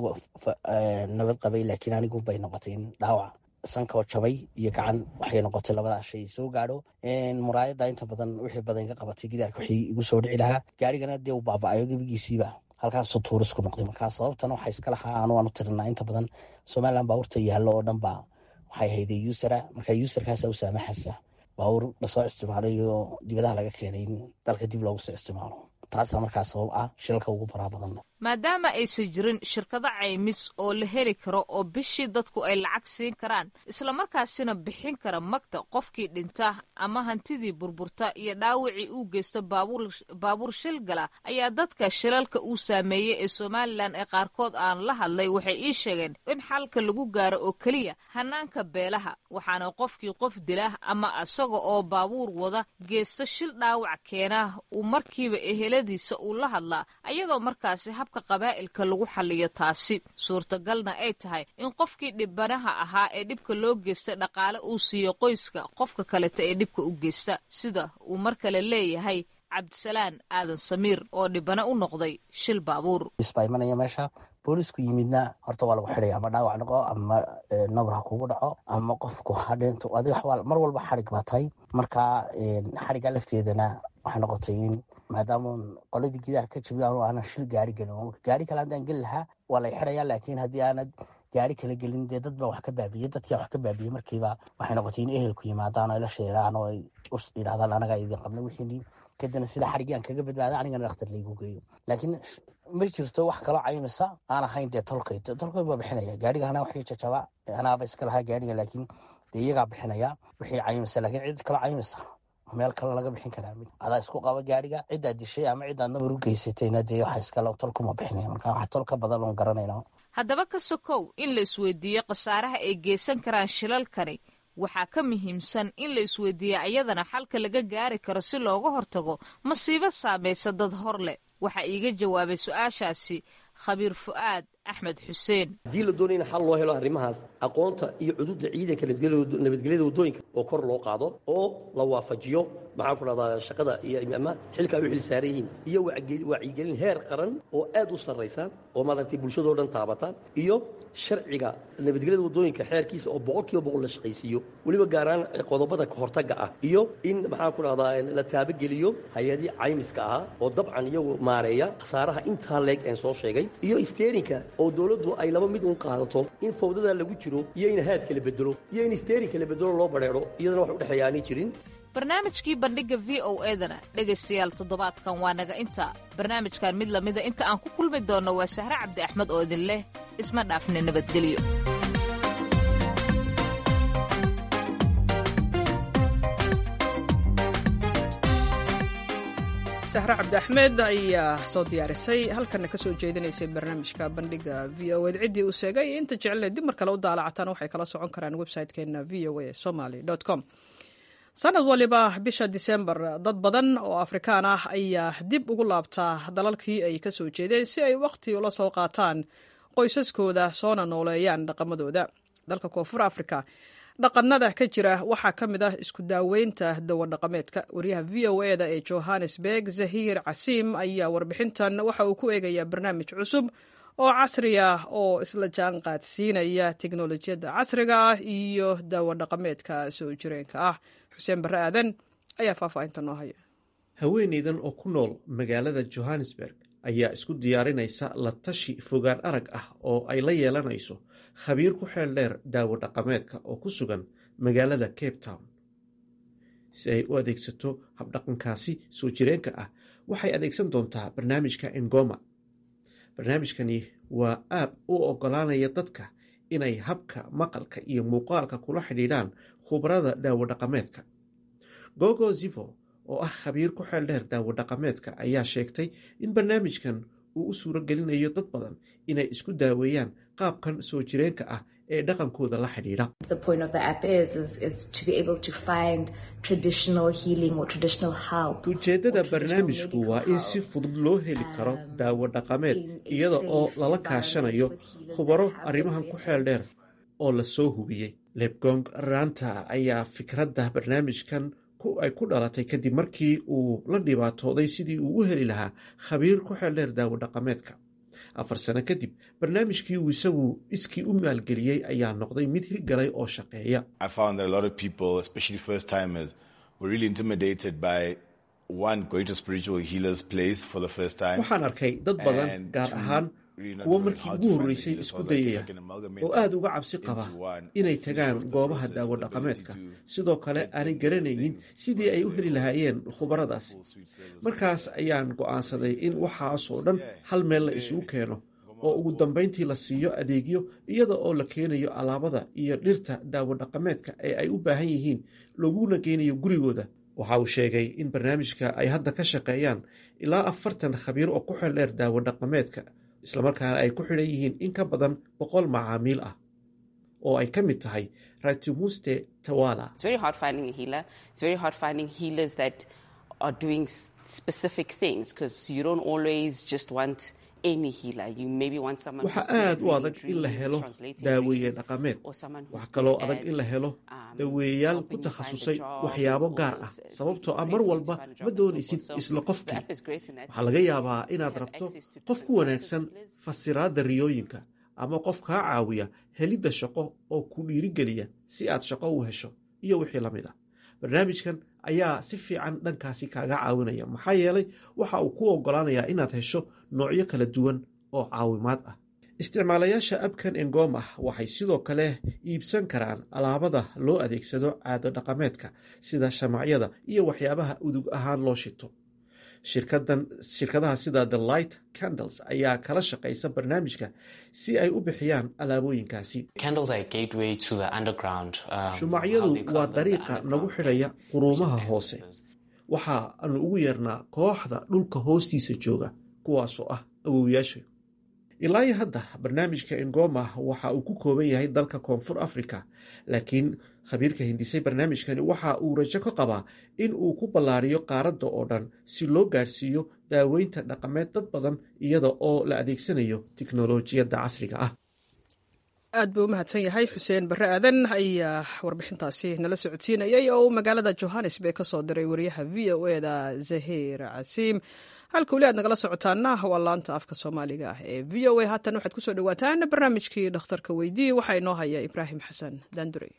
nabad qabay laakiin anigu bay noqotay in dhaawac sankoo jabay iyo gacan waxay noqotay labadaa shay soo gaadho muraayadda inta badan wixii badan iga qabatay gidaarka wixii igu soo dhici lahaa gaarigana dee uu baaba-ayo gebigiisiiba halkaasuu tuurisku noqday markaa sababtana waxaa iska lahaa anu aan u tirinaa inta badan somalilan baabuurta yaallo oo dhan ba waxay hayday usera marka userkaasa u saamaxaysa baabuur lasoo isticmaalay oo dibadaha laga keenay in dalka dib loogu soo isticmaalo taasaa markaa sabab ah shilalka ugu baraa badan maadaama aysan jirin shirkado caymis oo la heli karo oo bishii dadku ay lacag siin karaan islamarkaasina bixin kara magta qofkii dhinta ama hantidii burburta iyo dhaawacii uu geysto baabuur shil gala ayaa dadka shilalka uu saameeyey ee somalilan ee qaarkood aan la hadlay waxay ii sheegeen in xalka lagu gaaro oo keliya hanaanka beelaha waxaana qofkii qof dila ama isaga oo baabuur wada geysto shil dhaawac keena uu markiiba eheladiisa uu la hadlaa ayadoo markaasi habka qabaa'ilka lagu xaliyo taasi suurtagalna ay tahay in qofkii dhibanaha ahaa ee dhibka loo geysta dhaqaale uu siiyo qoyska qofka kaleta ee dhibka u geysta sida uu mar kale leeyahay cabdisalaan aadan samiir oo dhibana u noqday shil baabuur baa imanaya meesha boolisku yimidna horta waa lagu xidhaya ama dhaawac noqo ama nabar ha kugu dhaco ama qofku hadhinto adiga mar walba xadhig baa tahay marka xadhigga lafteedana waxay noqotay in maadaama qoladii gidaar ka jabi anu aanan shil gaari gelin gaari kale haddaan geli lahaa waa lay xidhaya laakiin haddii aanad gaari kala gelin dee dad baa wax ka baabiyey dadkia wax ka baabiyey markiiba waxay noqotay in ehelku yimaadaan oo la sheeraan oo ay yidhahdaan anagaa idin qabna wixii kadibna sida xadhiggii aan kaga badbaada anigana dhakhtar laygu geeyo laakiin ma jirto wax kaloo caymisa aan ahayn dee tolkay tolkay baa bixinaya gaariga anaa waxii jajaba anaaba iska lahaa gaariga laakiin dee iyagaa bixinaya wixii caymisa laakiin cid kaloo caymisa meel kale laga bixin karaa adaa isku qaba gaariga ciddaa dishay ama ciddaad nabar u geysatayna dee waxa iskale tolkuma bixinaya marka wax tol ka badan oon garanayna haddaba ka sokow in la isweydiiyo khasaaraha ay geysan karaan shilalkani waxaa ka muhiimsan in la isweydiiya iyadana xalka laga gaari karo si looga hortago masiibo saamaysa dad hor leh waxaa iiga jawaabay su-aashaasi khabiir fu'aad axmed xuseen haddii la doonaya in xal loo helo arrimahaas aqoonta iyo cududa ciidanka nabadgelyada waddooyinka oo kor loo qaado oo la waafajiyo maxaan ku dhahdaa shaqada iyo ama xilka ay u xil saaran yihiin iyo wacyigelin heer qaran oo aad u sarraysa oo maaragtay bulshadoo dhan taabata iyo sharciga nabadgelyada waddooyinka xeerkiisa oo boqol kiiba boqol la shaqaysiiyo weliba gaaraan qodobada kahortagga ah iyo in maxaan ku dhahdaa la taabageliyo hay-adii caymiska ahaa oo dabcan iyagu maareeya khasaaraha intaa leeg een soo sheegay iyo steerinka oo dowladdu ay laba mid un qaadato in fawdada lagu jiro iyo in haadka la bedelo iyo in steerinka la bedelo loo badheedho iyadana wax udhexeeya aanay jirin barnaamijkii bandhigga v o edana dhegaystayaal toddobaadkan waa naga inta barnaamijkan mid lamida inta aan ku kulmi doonno waa sahre cabdi axmed oo idin leh isma dhaafne nabadgelyo sahre cabdi axmed ayaa soo diyaarisay halkana ka soo jeedinaysay barnaamijka bandhiga v o ed ciddii uu sheegay inta jecelle dib mar kale u daalacataan waxay kala socon karaan website-keena v o a somaly com sanad waliba bisha disembar dad badan oo afrikaan ah ayaa dib ugu laabtaa dalalkii ay ka soo jeedeen si ay wakhti ula soo qaataan qoysaskooda soona nooleeyaan dhaqamadooda dalka koonfur afrika dhaqanada ka jira waxaa ka mid ah isku daaweynta dawadhaqameedka wariyaha v o eda ee johannesburg zahiir casiim ayaa warbixintan waxa uu ku eegayaa barnaamij cusub oo casri ah oo isla jaan qaadsiinaya teknolojiyadda casriga ah iyo dawadhaqameedka soo jireenka ah xuseen barre aadan ayaa faahfaahinta noo haya haweeneydan oo ku nool magaalada johannesburg ayaa isku diyaarinaysa la tashi fogaan arag ah oo ay la yeelanayso khabiir ku xeel dheer daawo dhaqameedka oo ku sugan magaalada cape town si ay u adeegsato habdhaqankaasi soo jireenka ah waxay adeegsan doontaa barnaamijka engoma barnaamijkani waa aab u oggolaanaya dadka inay habka maqalka iyo muuqaalka kula xidhiidhaan khubarada daawo dhaqameedka gogo zivo oo ah khabiir ku xeel dheer daawo dhaqameedka ayaa sheegtay in barnaamijkan uu u suuro gelinayo dad badan inay isku daaweeyaan qaabkan soo jireenka ah ee dhaqankooda la xidhiidha ujeeddada barnaamijku waa in si fudud loo heli karo daawo dhaqameed iyada oo lala kaashanayo khubaro arrimahan ku xeel dheer oo la soo hubiyey lebgong ranta ayaa fikradda barnaamijkan ay ku dhalatay kadib markii uu la dhibaatooday sidii uu u heli lahaa khabiir ku xeel dheer daawo dhaqameedka afar sano kadib barnaamijkii uu isagu iskii u maalgeliyey ayaa noqday mid hirgalay oo shaqeeya waxaan arkay dad badan gaar ahaan kuwo markii ugu horreysay isku dayaya oo aada uga cabsi qaba inay tagaan goobaha daawo dhaqameedka sidoo kale aanay garanaynin sidii ay u heli lahaayeen khubaradaasi markaas ayaan go'aansaday in waxaasoo dhan hal meel la isugu keeno oo ugu dambayntii la siiyo adeegyo iyada oo la keenayo alaabada iyo dhirta daawo dhaqameedka ee ay u baahan yihiin laguna geynayo gurigooda waxa uu sheegay in barnaamijka ay hadda ka shaqeeyaan ilaa afartan khabiir oo ku xeel dheer daawo dhaqameedka islamarkaana ay ku xidhan yihiin in ka badan boqol macaamiil ah oo ay ka mid tahay ratumuste tawala waxaa aad u adag in la helo daaweeye dhaqameed waxaa kaloo adag in la helo daweeyayaal ku takhasusay waxyaabo gaar ah sababtoo ah mar walba ma doonaysid isla qofkii waxaa laga yaabaa inaad rabto qof ku wanaagsan fasiraadda riyooyinka ama qof kaa caawiya helidda shaqo oo ku dhiirigeliya si aad shaqo u hesho iyo wixii la mid ah barnaamijkan ayaa si fiican dhankaasi kaaga caawinaya maxaa yeelay waxa uu ku oggolaanayaa inaad hesho noocyo kala duwan oo caawimaad ah isticmaalayaasha abkan engoma waxay sidoo kale iibsan karaan alaabada loo adeegsado caado dhaqameedka sida shamacyada iyo waxyaabaha udug ahaan loo shito shirkadaha sida the light candles ayaa kala shaqaysa barnaamijka si ay u bixiyaan alaabooyinkaasi shumacyadu waa dariiqa nagu xidhaya quruumaha hoose waxa aanu ugu yeernaa kooxda dhulka hoostiisa jooga kuwaasoo ah awowyaasha ilaa iyo hadda barnaamijka engoma waxa uu ku kooban yahay dalka koonfur africa laakiin khabiirka hindisay barnaamijkani waxa uu rajo ka qabaa in uu ku ballaariyo qaaradda oo dhan si loo gaadhsiiyo daaweynta dhaqameed dad badan iyada oo la adeegsanayo tiknolojiyadda casriga ah aad buu u mahadsan yahay xuseen barre aadan ayaa warbixintaasi nala socodsiinayay oo uu magaalada johannesburg ka soo diray wariyaha v o e da zahir casiim halka weli aad nagala socotaana waa laanta afka soomaaliga ah ee v o a haatan waxaad kusoo dhawaataan barnaamijkii dhakhtarka weydii waxaa inoo haya ibraahim xasan daandurey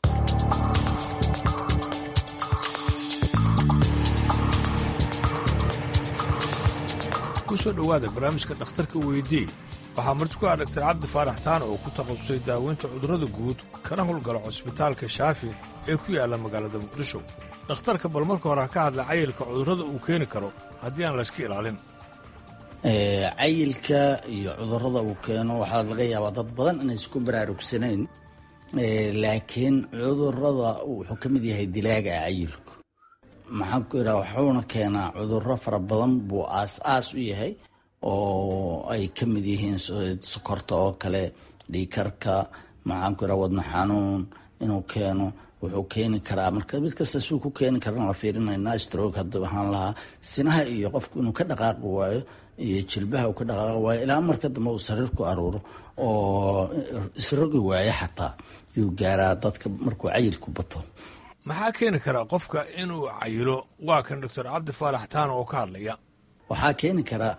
kusoo dhowaada barnaamijka dhakhtarka weydii waxaa marti ku ah dhaktar cabdi faarax taan oo ku takhasusay daaweynta cudurrada guud kana howlgala cusbitaalka shaafi ee ku yaalla magaalada muqdisho dhakhtarka bal marka hore ha ka hadla cayilka cudurrada uu keeni karo haddii aan layska ilaalin cayilka iyo cudurrada uu keeno waxaa laga yaabaa dad badan inay isku baraarugsanayn laakiin cudurrada wuxuu ka mid yahay dilaaga cayilku maxaan ku idhaha wuxuuna keenaa cudurro fara badan buu aas-aas u yahay oo ay ka mid yihiin sokorta oo kale dhiikarka maxaan ku idhaha wadna xanuun inuu keeno wuxuu keeni karaa marka mid kasta suu ku keeni karana waa fiirinaynaa stroke hadda waxaan lahaa sinaha iyo qofku inuu ka dhaqaaqi waayo iyo jilbaha uu ka dhaqaaqi waayo ilaa marka dambe uu sariir ku aruuro oo isrogi waayo xataa yuu gaaraa dadka markuu cayilku bato maxaa keeni karaa qofka inuu cayilo waa kan doctor cabdi faarax taano oo ka hadlaya waxaa keeni karaa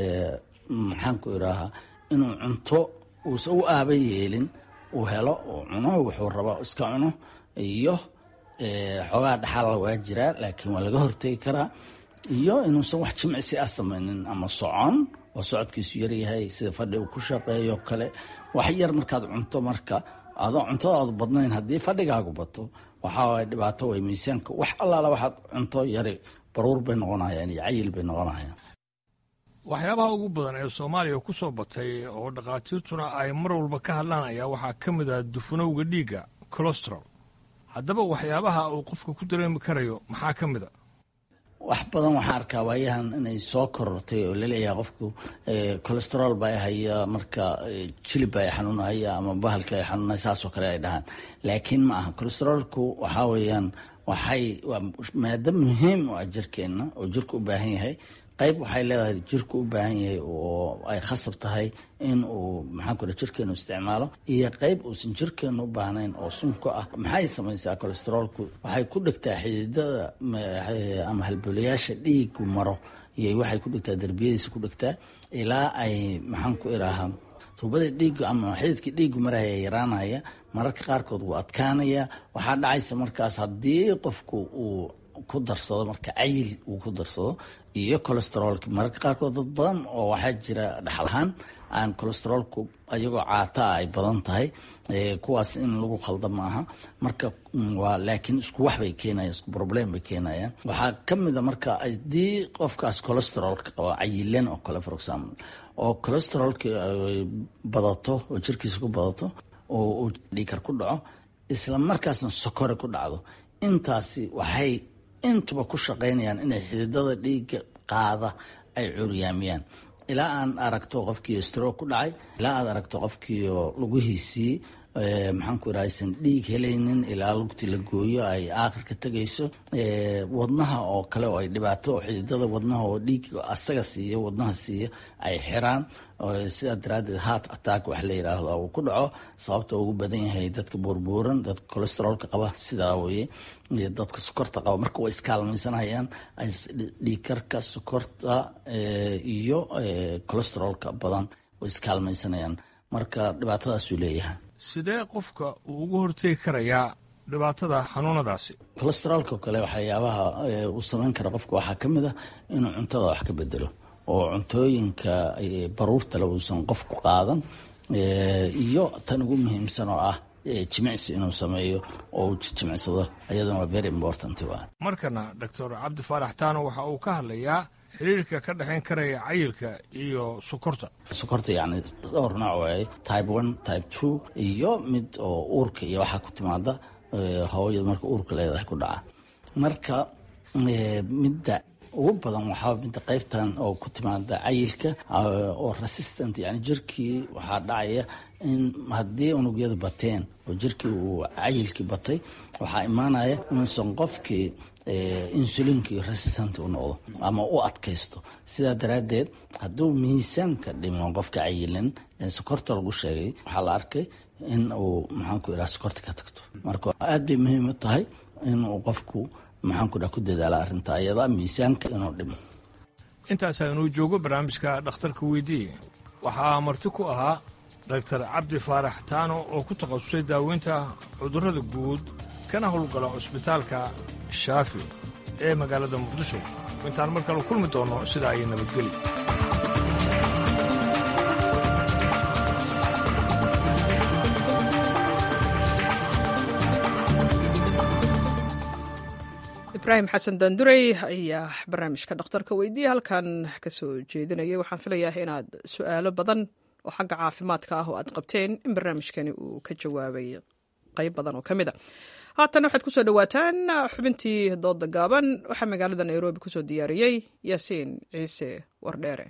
maxaanku iraahaa inuu cunto uusan u aaba yeelin uu helo uu cuno wuxuu raba iska cuno iyo xoogaa dhaxaala waa jiraa laakiin waa laga hortegi karaa iyo inuusan wax jimcisi ah samaynin ama socon oo socodkiisu yaryahay sida fadhi uu ku shaqeeyo kale wax yar markaad cunto marka adoo cuntadaadu badnayn haddii fadhigaagu bato waxaa dhibaato way miisaanka wax allaala waxaad cunto yari baruur bay noqonayaan iyo cayil bay noqonayaan waxyaabaha ugu badan ee soomaaliya ku soo batay oo dhakhaatiirtuna ay mar walba ka hadlaan ayaa waxaa ka mid ah dufanowga dhiigga colostrol haddaba waxyaabaha uu qofka ku dareemi karayo maxaa ka mid a wax badan waxaa arkaa waayahan inay soo korortay oo laleeyahay qofku colesterol baa haya marka jilib baa xanuunahaya ama bahalka ay xanuunaya saasoo kale ay dhahaan laakiin ma aha colesterolku waxaa weeyaan waxay waa maado muhiim u ah jirkeenna oo jirka u baahan yahay qayb waxay leedahay jirku u baahan yahay oo ay khasab tahay in uu maxaanku raa jirkeenu isticmaalo iyo qayb uusan jirkeenu u baahnayn oo sunka ah maxay samaysaa colesterolku waxay ku dhegtaa xididada ama halboolayaasha dhiigu maro iyo waxay ku dhegtaa derbiyadiisa ku dhegtaa ilaa ay maxaanku iraahaa tuubada dhiigu ama xididkii dhiigu maraya yaraanaya mararka qaarkood wuu adkaanaya waxaa dhacaysa markaas haddii qofku uu ku darsado marka cayil uu ku darsado iyo colesterolka mararka qaarkood dad badan oo waxaa jira dhaxalahaan aan colesterolku ayagoo caataa ay badan tahay kuwaas in lagu khalda maaha marka waa laakiin isku wax bay keenayan isku problem bay keenayaan waxaa ka mid a marka haddii qofkaas colesterolka qaba cayilan oo kale for example oo colesterolka badato oo jirkiisa ku badato oo uu dhiikar ku dhaco isla markaasna sokore ku dhacdo intaasi waxay intuba ku shaqaynayaan inay xididada dhiigga qaada ay curyaamiyaan ilaa aan aragto qofkii stroke ku dhacay ilaa aad aragto qofkii lugihiisii maxaanku ira aysan dhiig helaynin ilaa lugti la gooyo ay aakhirka tegayso wadnaha oo kale oo ay dhibaato oo xididada wadnaha oo dhiig asaga siiyo wadnaha siiyo ay xiraan sidaa daraaddeed heart attack wax la yiraahdo uu ku dhaco sababta ugu badan yahay dadka buurbuuran dadka colesterolka qaba sidaa weye iyo dadka sokorta qaba marka way iskaalmaysanayaan dhiigkarka sokorta iyo colesterolka badan way iskaalmaysanayaan marka dhibaatadaasuu leeyahay sidee qofka uu ugu hortegi karayaa dhibaatada xanuunadaasi colesterolka kale waxyaabaha uu samayn kara qofka waxaa ka mid a inuu cuntada wax ka bedelo oo cuntooyinka baruurtale uusan qofku qaadan iyo tan ugu muhiimsan oo ah jimicsi inuu sameeyo oo uu jimicsado iyaduna waa very important waa markana doctor cabdi faarax taano waxa uu ka hadlayaa xiriirka ka dhexayn karaya cayilka iyo sokorta sokorta yacni dhowr nooc waaye type one type two iyo mid oo uurka iyo waxaa ku timaada hooyada marka uurka leedahay ku dhaca marka midda ugu badan waxaa midda qaybtan oo ku timaada cayilka oo resistant yani jirkii waxaa dhacaya in haddii unugyadu bateen oo jirkii uu cayilkii batay waxaa imaanaya inuusan qofkii insulinkii resistant u noqdo ama u adkaysto sidaa daraaddeed hadduu miisaanka dhimo qofka cayilan sokorta lagu sheegay waxaa la arkay in uu maxaanku iraa sokorta ka tagto marka aad bay muhiim u tahay inuu qofku maxaanku dhaa ku dadaala arrinta ayada miisaanka inuu dhimo intaas aynuu joogo barnaamijka dhakhtarka weydiiye waxaa marti ku ahaa doctor cabdi faarax taano oo ku takhasusay daaweynta cudurrada guud kana howlgala cusbitaalka shaafi ee magaalada muqdisho intaan mar kale kulmi doonno sidaa ayay nabadgeli ibraahim xasan daandurey ayaa barnaamijka dhakhtarka weydiiya halkan ka soo jeedinayay waxaan filayaa inaad su-aalo badan oo xagga caafimaadka ah oo aad qabteen in barnaamijkani uu ka jawaabay qayb badan oo ka mid a haatan waxaad kusoo dhowaataan xubintii dooda gaaban waxaa magaalada nairobi kusoo diyaariyey yaasiin ciise wardheere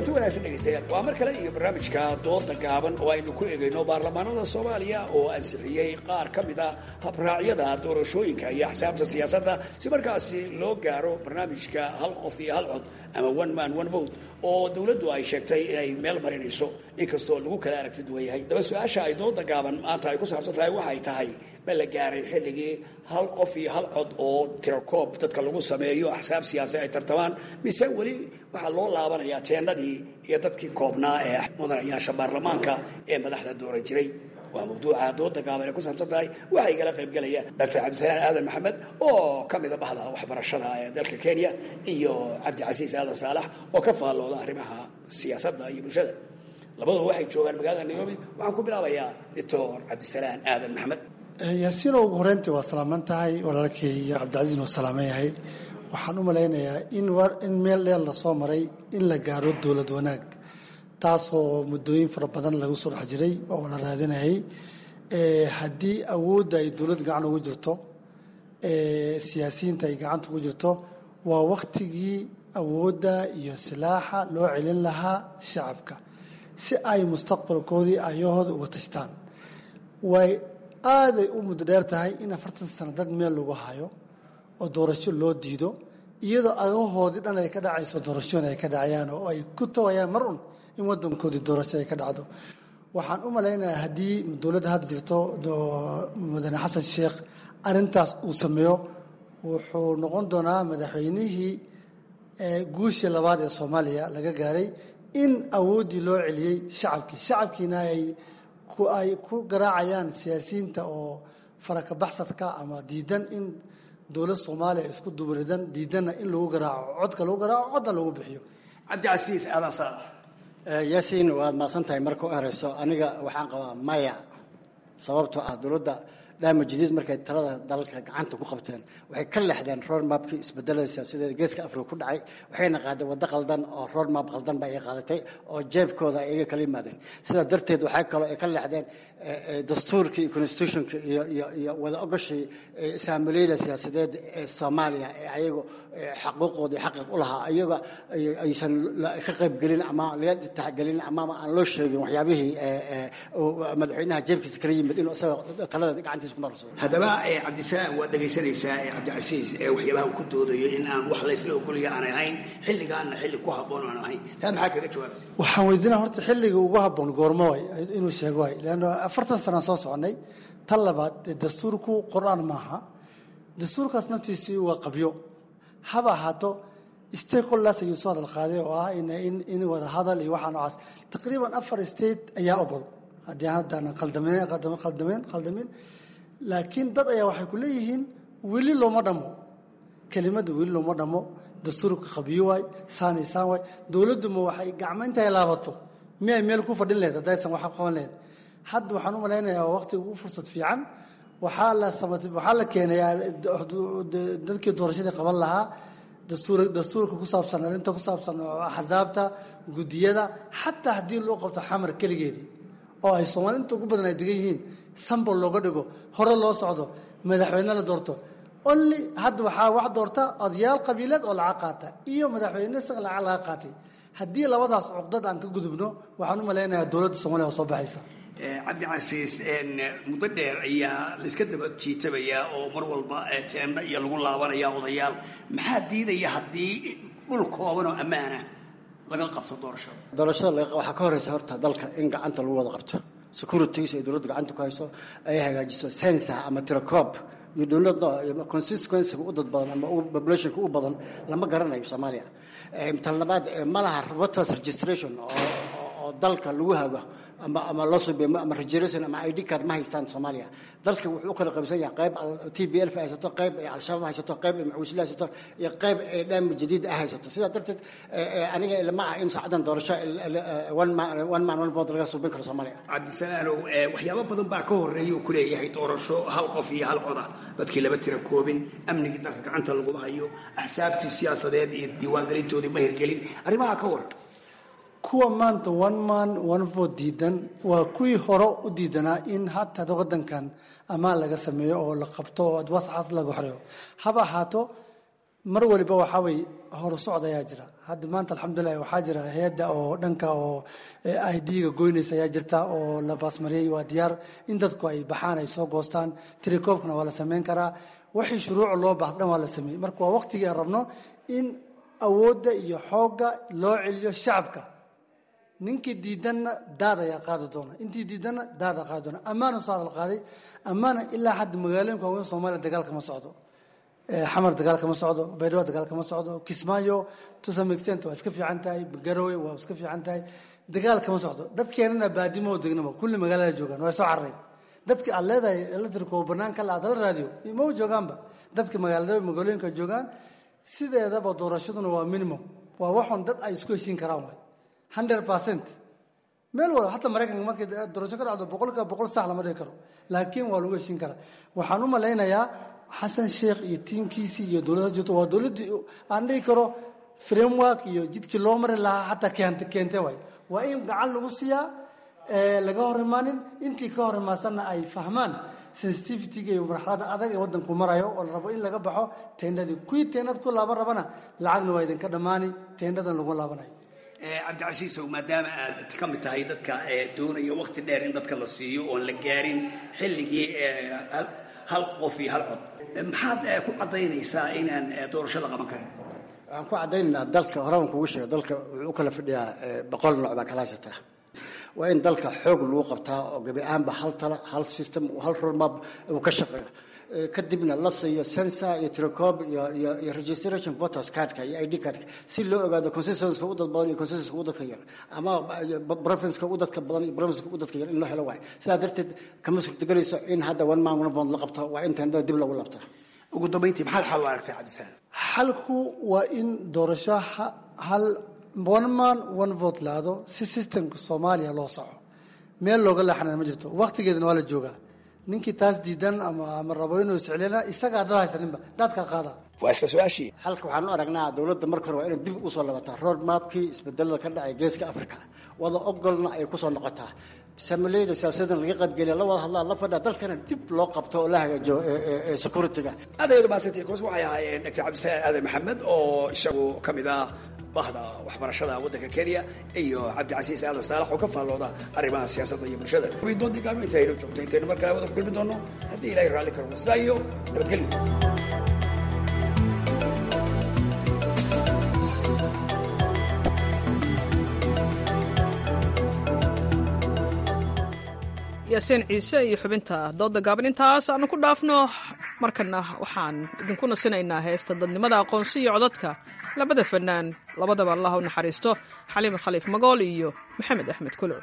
kulanti wanaagsan dhegaystayaal waa mar kale iyo barnaamijka dooda gaaban oo aynu ku egayno baarlamaanada soomaaliya oo ansixiyey qaar ka mid a habraacyada doorashooyinka iyo axsaabta siyaasadda si markaasi loo gaaro barnaamijka hal qof iyo hal cod ama one man one vote oo dowladdu ay sheegtay inay meel marinayso inkastoo lagu kala aragti duwan yahay daba su-aasha ay dooda gaaban maanta ay ku saabsan tahay waxay tahay ma la gaaray xilligii hal qof iyo hal cod oo tirakoob dadka lagu sameeyo axsaab siyaasi ay tartamaan mise weli waxaa loo laabanayaa teennadii iyo dadkii koobnaa ee mudanayaasha baarlamaanka ee madaxda dooran jiray waa mawduuca dooda gaaban ee ku saabsan tahay waxaa igala qaybgelaya doctor cabdisalaan aadan maxamed oo ka mida bahda waxbarashada ee dalka kenya iyo cabdicasiis aadan saalax oo ka faallooda arrimaha siyaasadda iyo bulshada labaduba waxay joogaan magaalada nairobi waxaan ku bilaabayaa doctor cabdisalaan aadan maxamed yaasiino ugu horeyntii waa salaaman tahay walaalkay iyo cabdicasiisna waa salaaman yahay waxaan u malaynayaa in meel dheer lasoo maray in la gaaro dowlad wanaag taasoo muddooyin fara badan lagu soo dhex jiray oo la raadinayay haddii awoodda ay dowlad gacan ugu jirto siyaasiyiinta ay gacanta ugu jirto waa wakhtigii awoodda iyo silaaxa loo celin lahaa shacabka si ay mustaqbalkoodii ayahooda uga tashtaan way aaday u muddo dheer tahay in afartan sano dad meel lagu hayo oo doorasho loo diido iyadoo agahoodii dhan ay ka dhacayso doorashooyin ay ka dhacayaan oo ay ku tawayaan mar un in wadankoodii doorasho ay ka dhacdo waxaan u malaynayaa haddii dowladda hadda jirto mudane xasan sheekh arintaas uu sameeyo wuxuu noqon doonaa madaxweynihii guushii labaad ee soomaaliya laga gaaray in awooddii loo celiyey shacabkii shacabkiina ay ay ku garaacayaan siyaasiyiinta oo farakabaxsadka ama diidan in dowlad soomaaliya isku dubridan diidanna in lagu garaaco codka lagu garaaco codna lagu bixiyo cabdicasiis aadan saalax yaasiin waad maasan tahay marka u horeyso aniga waxaan qabaa maya sababtoo ah dowladda dhaama jadiid markay talada dalka gacanta ku qabteen waxay ka leexdeen roadmapkii isbedelada siyaasadeed geeska afrika ku dhacay waxayna qaadeen waddo qaldan oo roadmap qaldan ba ay qaadatay oo jeebkooda ay iga kala yimaadeen sidaa darteed waxaa kaloo ay ka leexdeen dastuurkii iyo constitutionka iyo iyo iyo wada ogoshii saamiliyada siyaasadeed ee soomaaliya ee ayagu xaquuqoodii xaqiiq u lahaa ayaga aysan ka qaybgelin ama laga taxgelin ama aan loo sheegin waxyaabihii madaxweynaha jeebkiisa kala yimid inuu isaga talada gacantiisa ku marso haddaba cabdisalaam waad dhegaysanaysaa cabdicasiis ee waxyaabaha uu ku doodayo in aan wax laysla ogolaya aanay ahayn xilligaana xilli ku habboon aan ahayn taa maxaa kaga jawaabaysa waxaan weydiinaa horta xilliga ugu habboon goormo way inuu sheego way leanno afartan sanaan soo soconay tan labaad dastuurku qur-aan maaha dastuurkaas naftiisii waa qabyo haba ahaato stakeholders ayuu soo hadal qaaday oo ah in wada hadal iyo waxaa noocaas taqriiban afar state ayaa ogol haddii haddaanan qaldameen qaldamin laakiin dad ayaa waxay ku leeyihiin weli looma dhammo kelimada weli looma dhammo dastuurka qabiyo waay saanay saan waay dowladduma waxay gacmo intay laabato miyay meel ku fadhin lahayd haddaysan wax qaban lahayd hadda waxaan u malaynayaa waa waqtiga ugu fursad fiican waxaa la waxaa la keenayaa dadkii doorashadii qaban lahaa dastuur dastuurka ku saabsan arrinta ku saabsan axsaabta guddiyada xataa haddii loo qabto xamar keligeedii oo ay soomaali inta ugu badan ay degan yihiin sambol looga dhigo hore loo socdo madaxweyne la doorto only hadda waxaa wax doorta odayaal qabiileed oo lacag qaata iyo madaxweyne isaga lacag laga qaatay haddii labadaas cuqdad aan ka gudubno waxaan u malaynayaa dowladda soomaliya oo soo baxaysa cabdicasiis muddo dheer ayaa layska daba jiitabayaa oo mar walba teenda iyo lagu laabanaya odayaal maxaa diidaya haddii dhul kooban oo ammaana laga qabto doorashada doorashada waxaa ka horeysa horta dalka in gacanta lagu wada qabto securities ay dowladda gacanta ku hayso ay hagaajiso sensa ama tirakoob iyo dowladda consistencyga u dad badan ama populationka u badan lama garanayo soomaaliya tan labaad ma laha voters registration oo dalka lagu hago ama ama loo suubiyo ama registration ama id card ma haystaan soomaaliya dalka wuxuu u kala qaybsan yahay qayb t b l haysato qayb ay al-shabaab haysato qayb ay macuusila haysato iyo qayb ay dhaami jadiid ah haysato sidaa darteed aniga lama ah in saacadan doorasho one man one man one vote laga suubin karo soomaaliya cabdisalaanow waxyaabo badan baa ka horeeya uu ku leeyahay doorasho hal qof iyo hal coda dadkii laba tira koobin amnigii dalka gacanta laguma hayo axsaabtii siyaasadeed iyo diiwaangelintoodii ma hirgelin arrimaha ka waran kuwa maanta one man one vote diidan waa kuwii hore u diidanaa in hataa wadankan ammaan laga sameeyo oo la qabto oo wascas laga xoreeyo haba ahaato mar waliba waxaa weye horu socod ayaa jira hadda maanta alxamdulilah waxaa jira hay-adda oo dhanka oo i d-ga goynaysa ayaa jirta oo la baasmariyey waa diyaar in dadku ay baxaan ay soo goostaan tirakoobkana waa la sameyn karaa wixii shuruuca loo baahda dhan waa la sameeyey marka waa waqtigii aan rabno in awoodda iyo xoogga loo celiyo shacabka ninkii diidanna daad ayaa qaadi doona intii diidanna daada qaadi doona ammaana soo hadal qaaday ammaana ilaa hadda magaalooyinka waaweyn soomaaliya dagaal kama socdo xamar dagaal kama socdo baydhabo dagaal kama socdo kismaayo to some extent waa iska fiican tahay garowe waa iska fiican tahay dagaal kama socdo dadkeenana baadimo degnaba kulli magaalada joogaan waa soo carareen dadka aad leedahay electrico banaanka la adala raadiyo maba joogaanba dadka magaalada magaalooyinka joogaan sideedaba doorashaduna waa minimum waa waxun dad ay isku heshiin karaan waay hundred percent meel walba hataa maraykanka markay doorasho ka dhacdo boqolkiiba boqol sax lama dhigi karo laakiin waa lagu heshiin karaa waxaan u malaynayaa xasan sheekh iyo tiimkiisii iyo dowladda jirto waa dowladdii aan dhihi karo framework iyo jidkii loo mari lahaa hataa keent keente waay waa in gacan lagu siiyaa laga hor imaanin intii ka hor imaadsanna ay fahmaan sensitivityga iyo marxalada adag ee wadanku marayo oo la rabo in laga baxo teendhadii kuwii teendhad ku laaban rabana lacagna waa idinka dhammaani teendhadan lagu laabanayo cabdicasiisow maadaama aad ka mid tahay dadka doonaya waqti dheer in dadka la siiyo oon la gaarin xilligii hal qof iyo hal cod maxaad ku caddaynaysaa inaan doorasho la qaban karin waxaan ku caddaynaynaa dalka horaan kugu sheego dalka wuxuu u kala fadhiyaa boqol nooc baa kala haysataa waa in dalka xoog lagu qabtaa oo gabi ahaanba hal tala hal system hal roadmap uu ka shaqeeyo kadibna la siiyo sensor iyo telecom iyo iyo iyo registration voters cardka iyo id cardka si loo ogaado consistenska u dad badan iyo consistenska u dadka yar ama provinceka u dadka badan iyo provinceka u dadka yar in loo helo waayo sidaa darteed kama suurtagelayso in hadda one man one vote la qabto waa in tendada dib lagu labto ugu dambayntii maxaad xal u aragtay cabdisaan xalku waa in doorasho hal one man one vote laado si systemka soomaaliya loo soco meel looga leexanaya ma jirto waqtigeedana waa la joogaa ninkii taas diidan ama ama rabo inuu iscilina isagaa dad haysaninba dadka qaada waa isla su-aashii halka waxaan u aragnaa dowladda marka hore waa inay dib usoo labataa road mapkii isbedelada ka dhacay geeska africa wada ogolna ay kusoo noqotaa samaleyda siyaasadan laga qaybgeliya la wada hadlaa la fadhiya dalkana dib loo qabto oo la hagaajiyo security-ga aad ayadu mahadsantihi koos waxay ahaayeen doctor cabdisalaan aadan maxamed oo isagu ka mid ah bahda waxbarashada waddanka kenya iyo cabdicasiis aadan saalax oo ka faallooda arrimaha siyaasadda iyo bulshada doontii gaalmo inta aynu joogto intaynu mar kale wada ku kulmi doono haddii ilaahay raalli karo sidaa iyo nabadgelyo yaasiin ciise iyo xubinta dooda gaaban intaas aanu ku dhaafno markana waxaan idinku nasinaynaa heesta dadnimada aqoonsi iyo codadka labada fanaan labadaba allah u naxariisto xaliime khaliif magool iyo maxamed axmed kulcu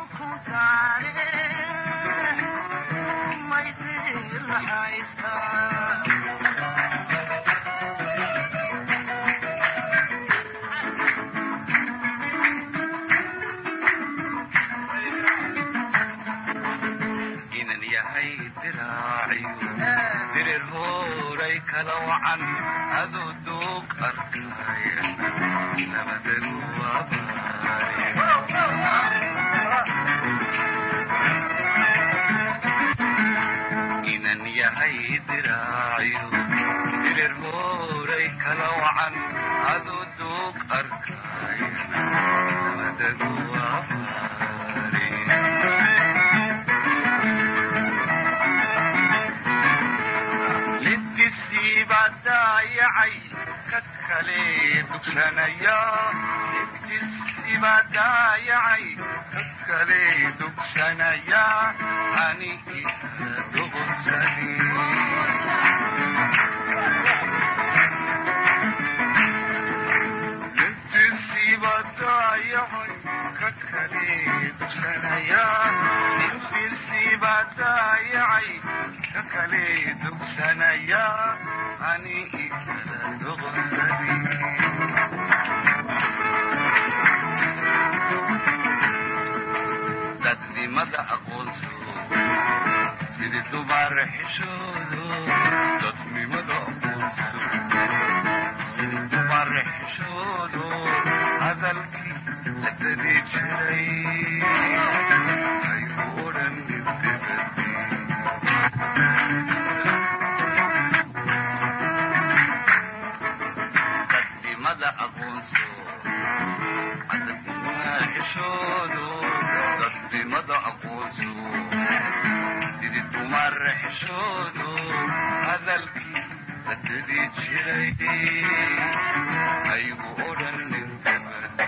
Bye. yahay diraaciyo dirir hooray kala wacan aduu duug arkaya nabadagu inan yahay diraaciyo dirir hooray kala wacan aduu duug arkaya nabadagu lidkisiibaa daayacay ka kale dugsanaya lidkisiibaa daayacay ka kale dugsanaya ani ika duqonsani lidkisiibaa daayacay ka kale dugsanaya lidkisiibaa daayacay ka kale dugsanaya ani ikala duqonsani dadnimada aqoonso sidii dubaar xishoodo dadnimada aqoonso sidii dubaar xishoodo hadalkii la dadi jiray aygu odhan nibdabadi dadnimada aqoonso adabnimada xishoodo dadnimada aqoonso sidii dumar xishoodo hadalkii la dadi jiray aygu odhan nibdabadi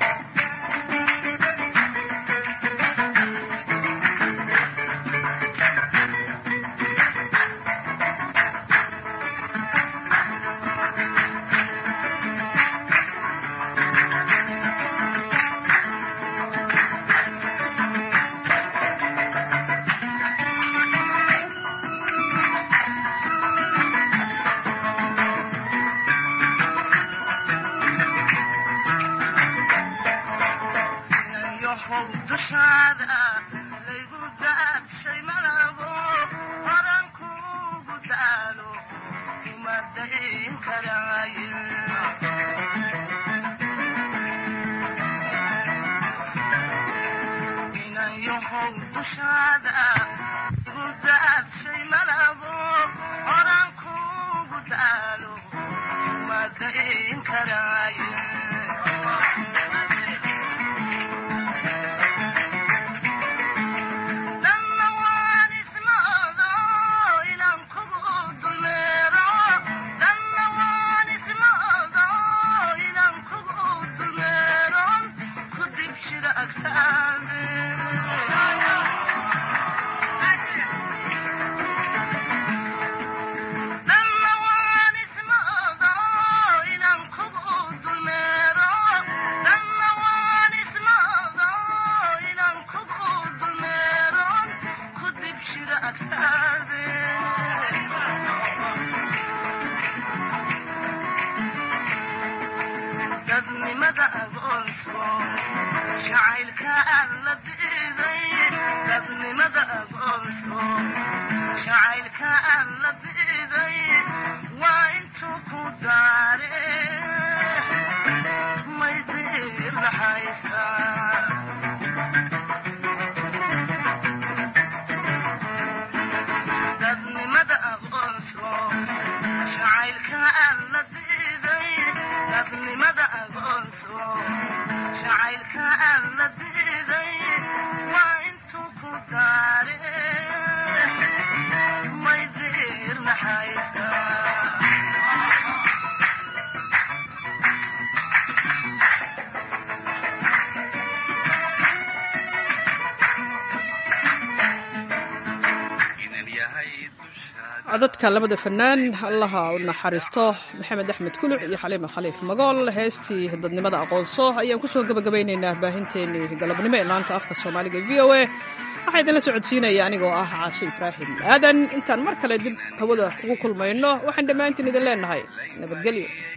codadka labada fanaan allaha u naxariisto maxamed axmed kuluc iyo xaliima khaliif magool heestii dadnimada aqoonso ayaan kusoo gabagabeynaynaa baahinteenii galabnimo ee laanta afka soomaaliga v o a waxaa idinla socodsiinaya anigoo ah caashe ibraahim aadan intaan mar kale dib hawada ugu kulmayno waxaan dhammaantiin idin leenahay nabadgelyo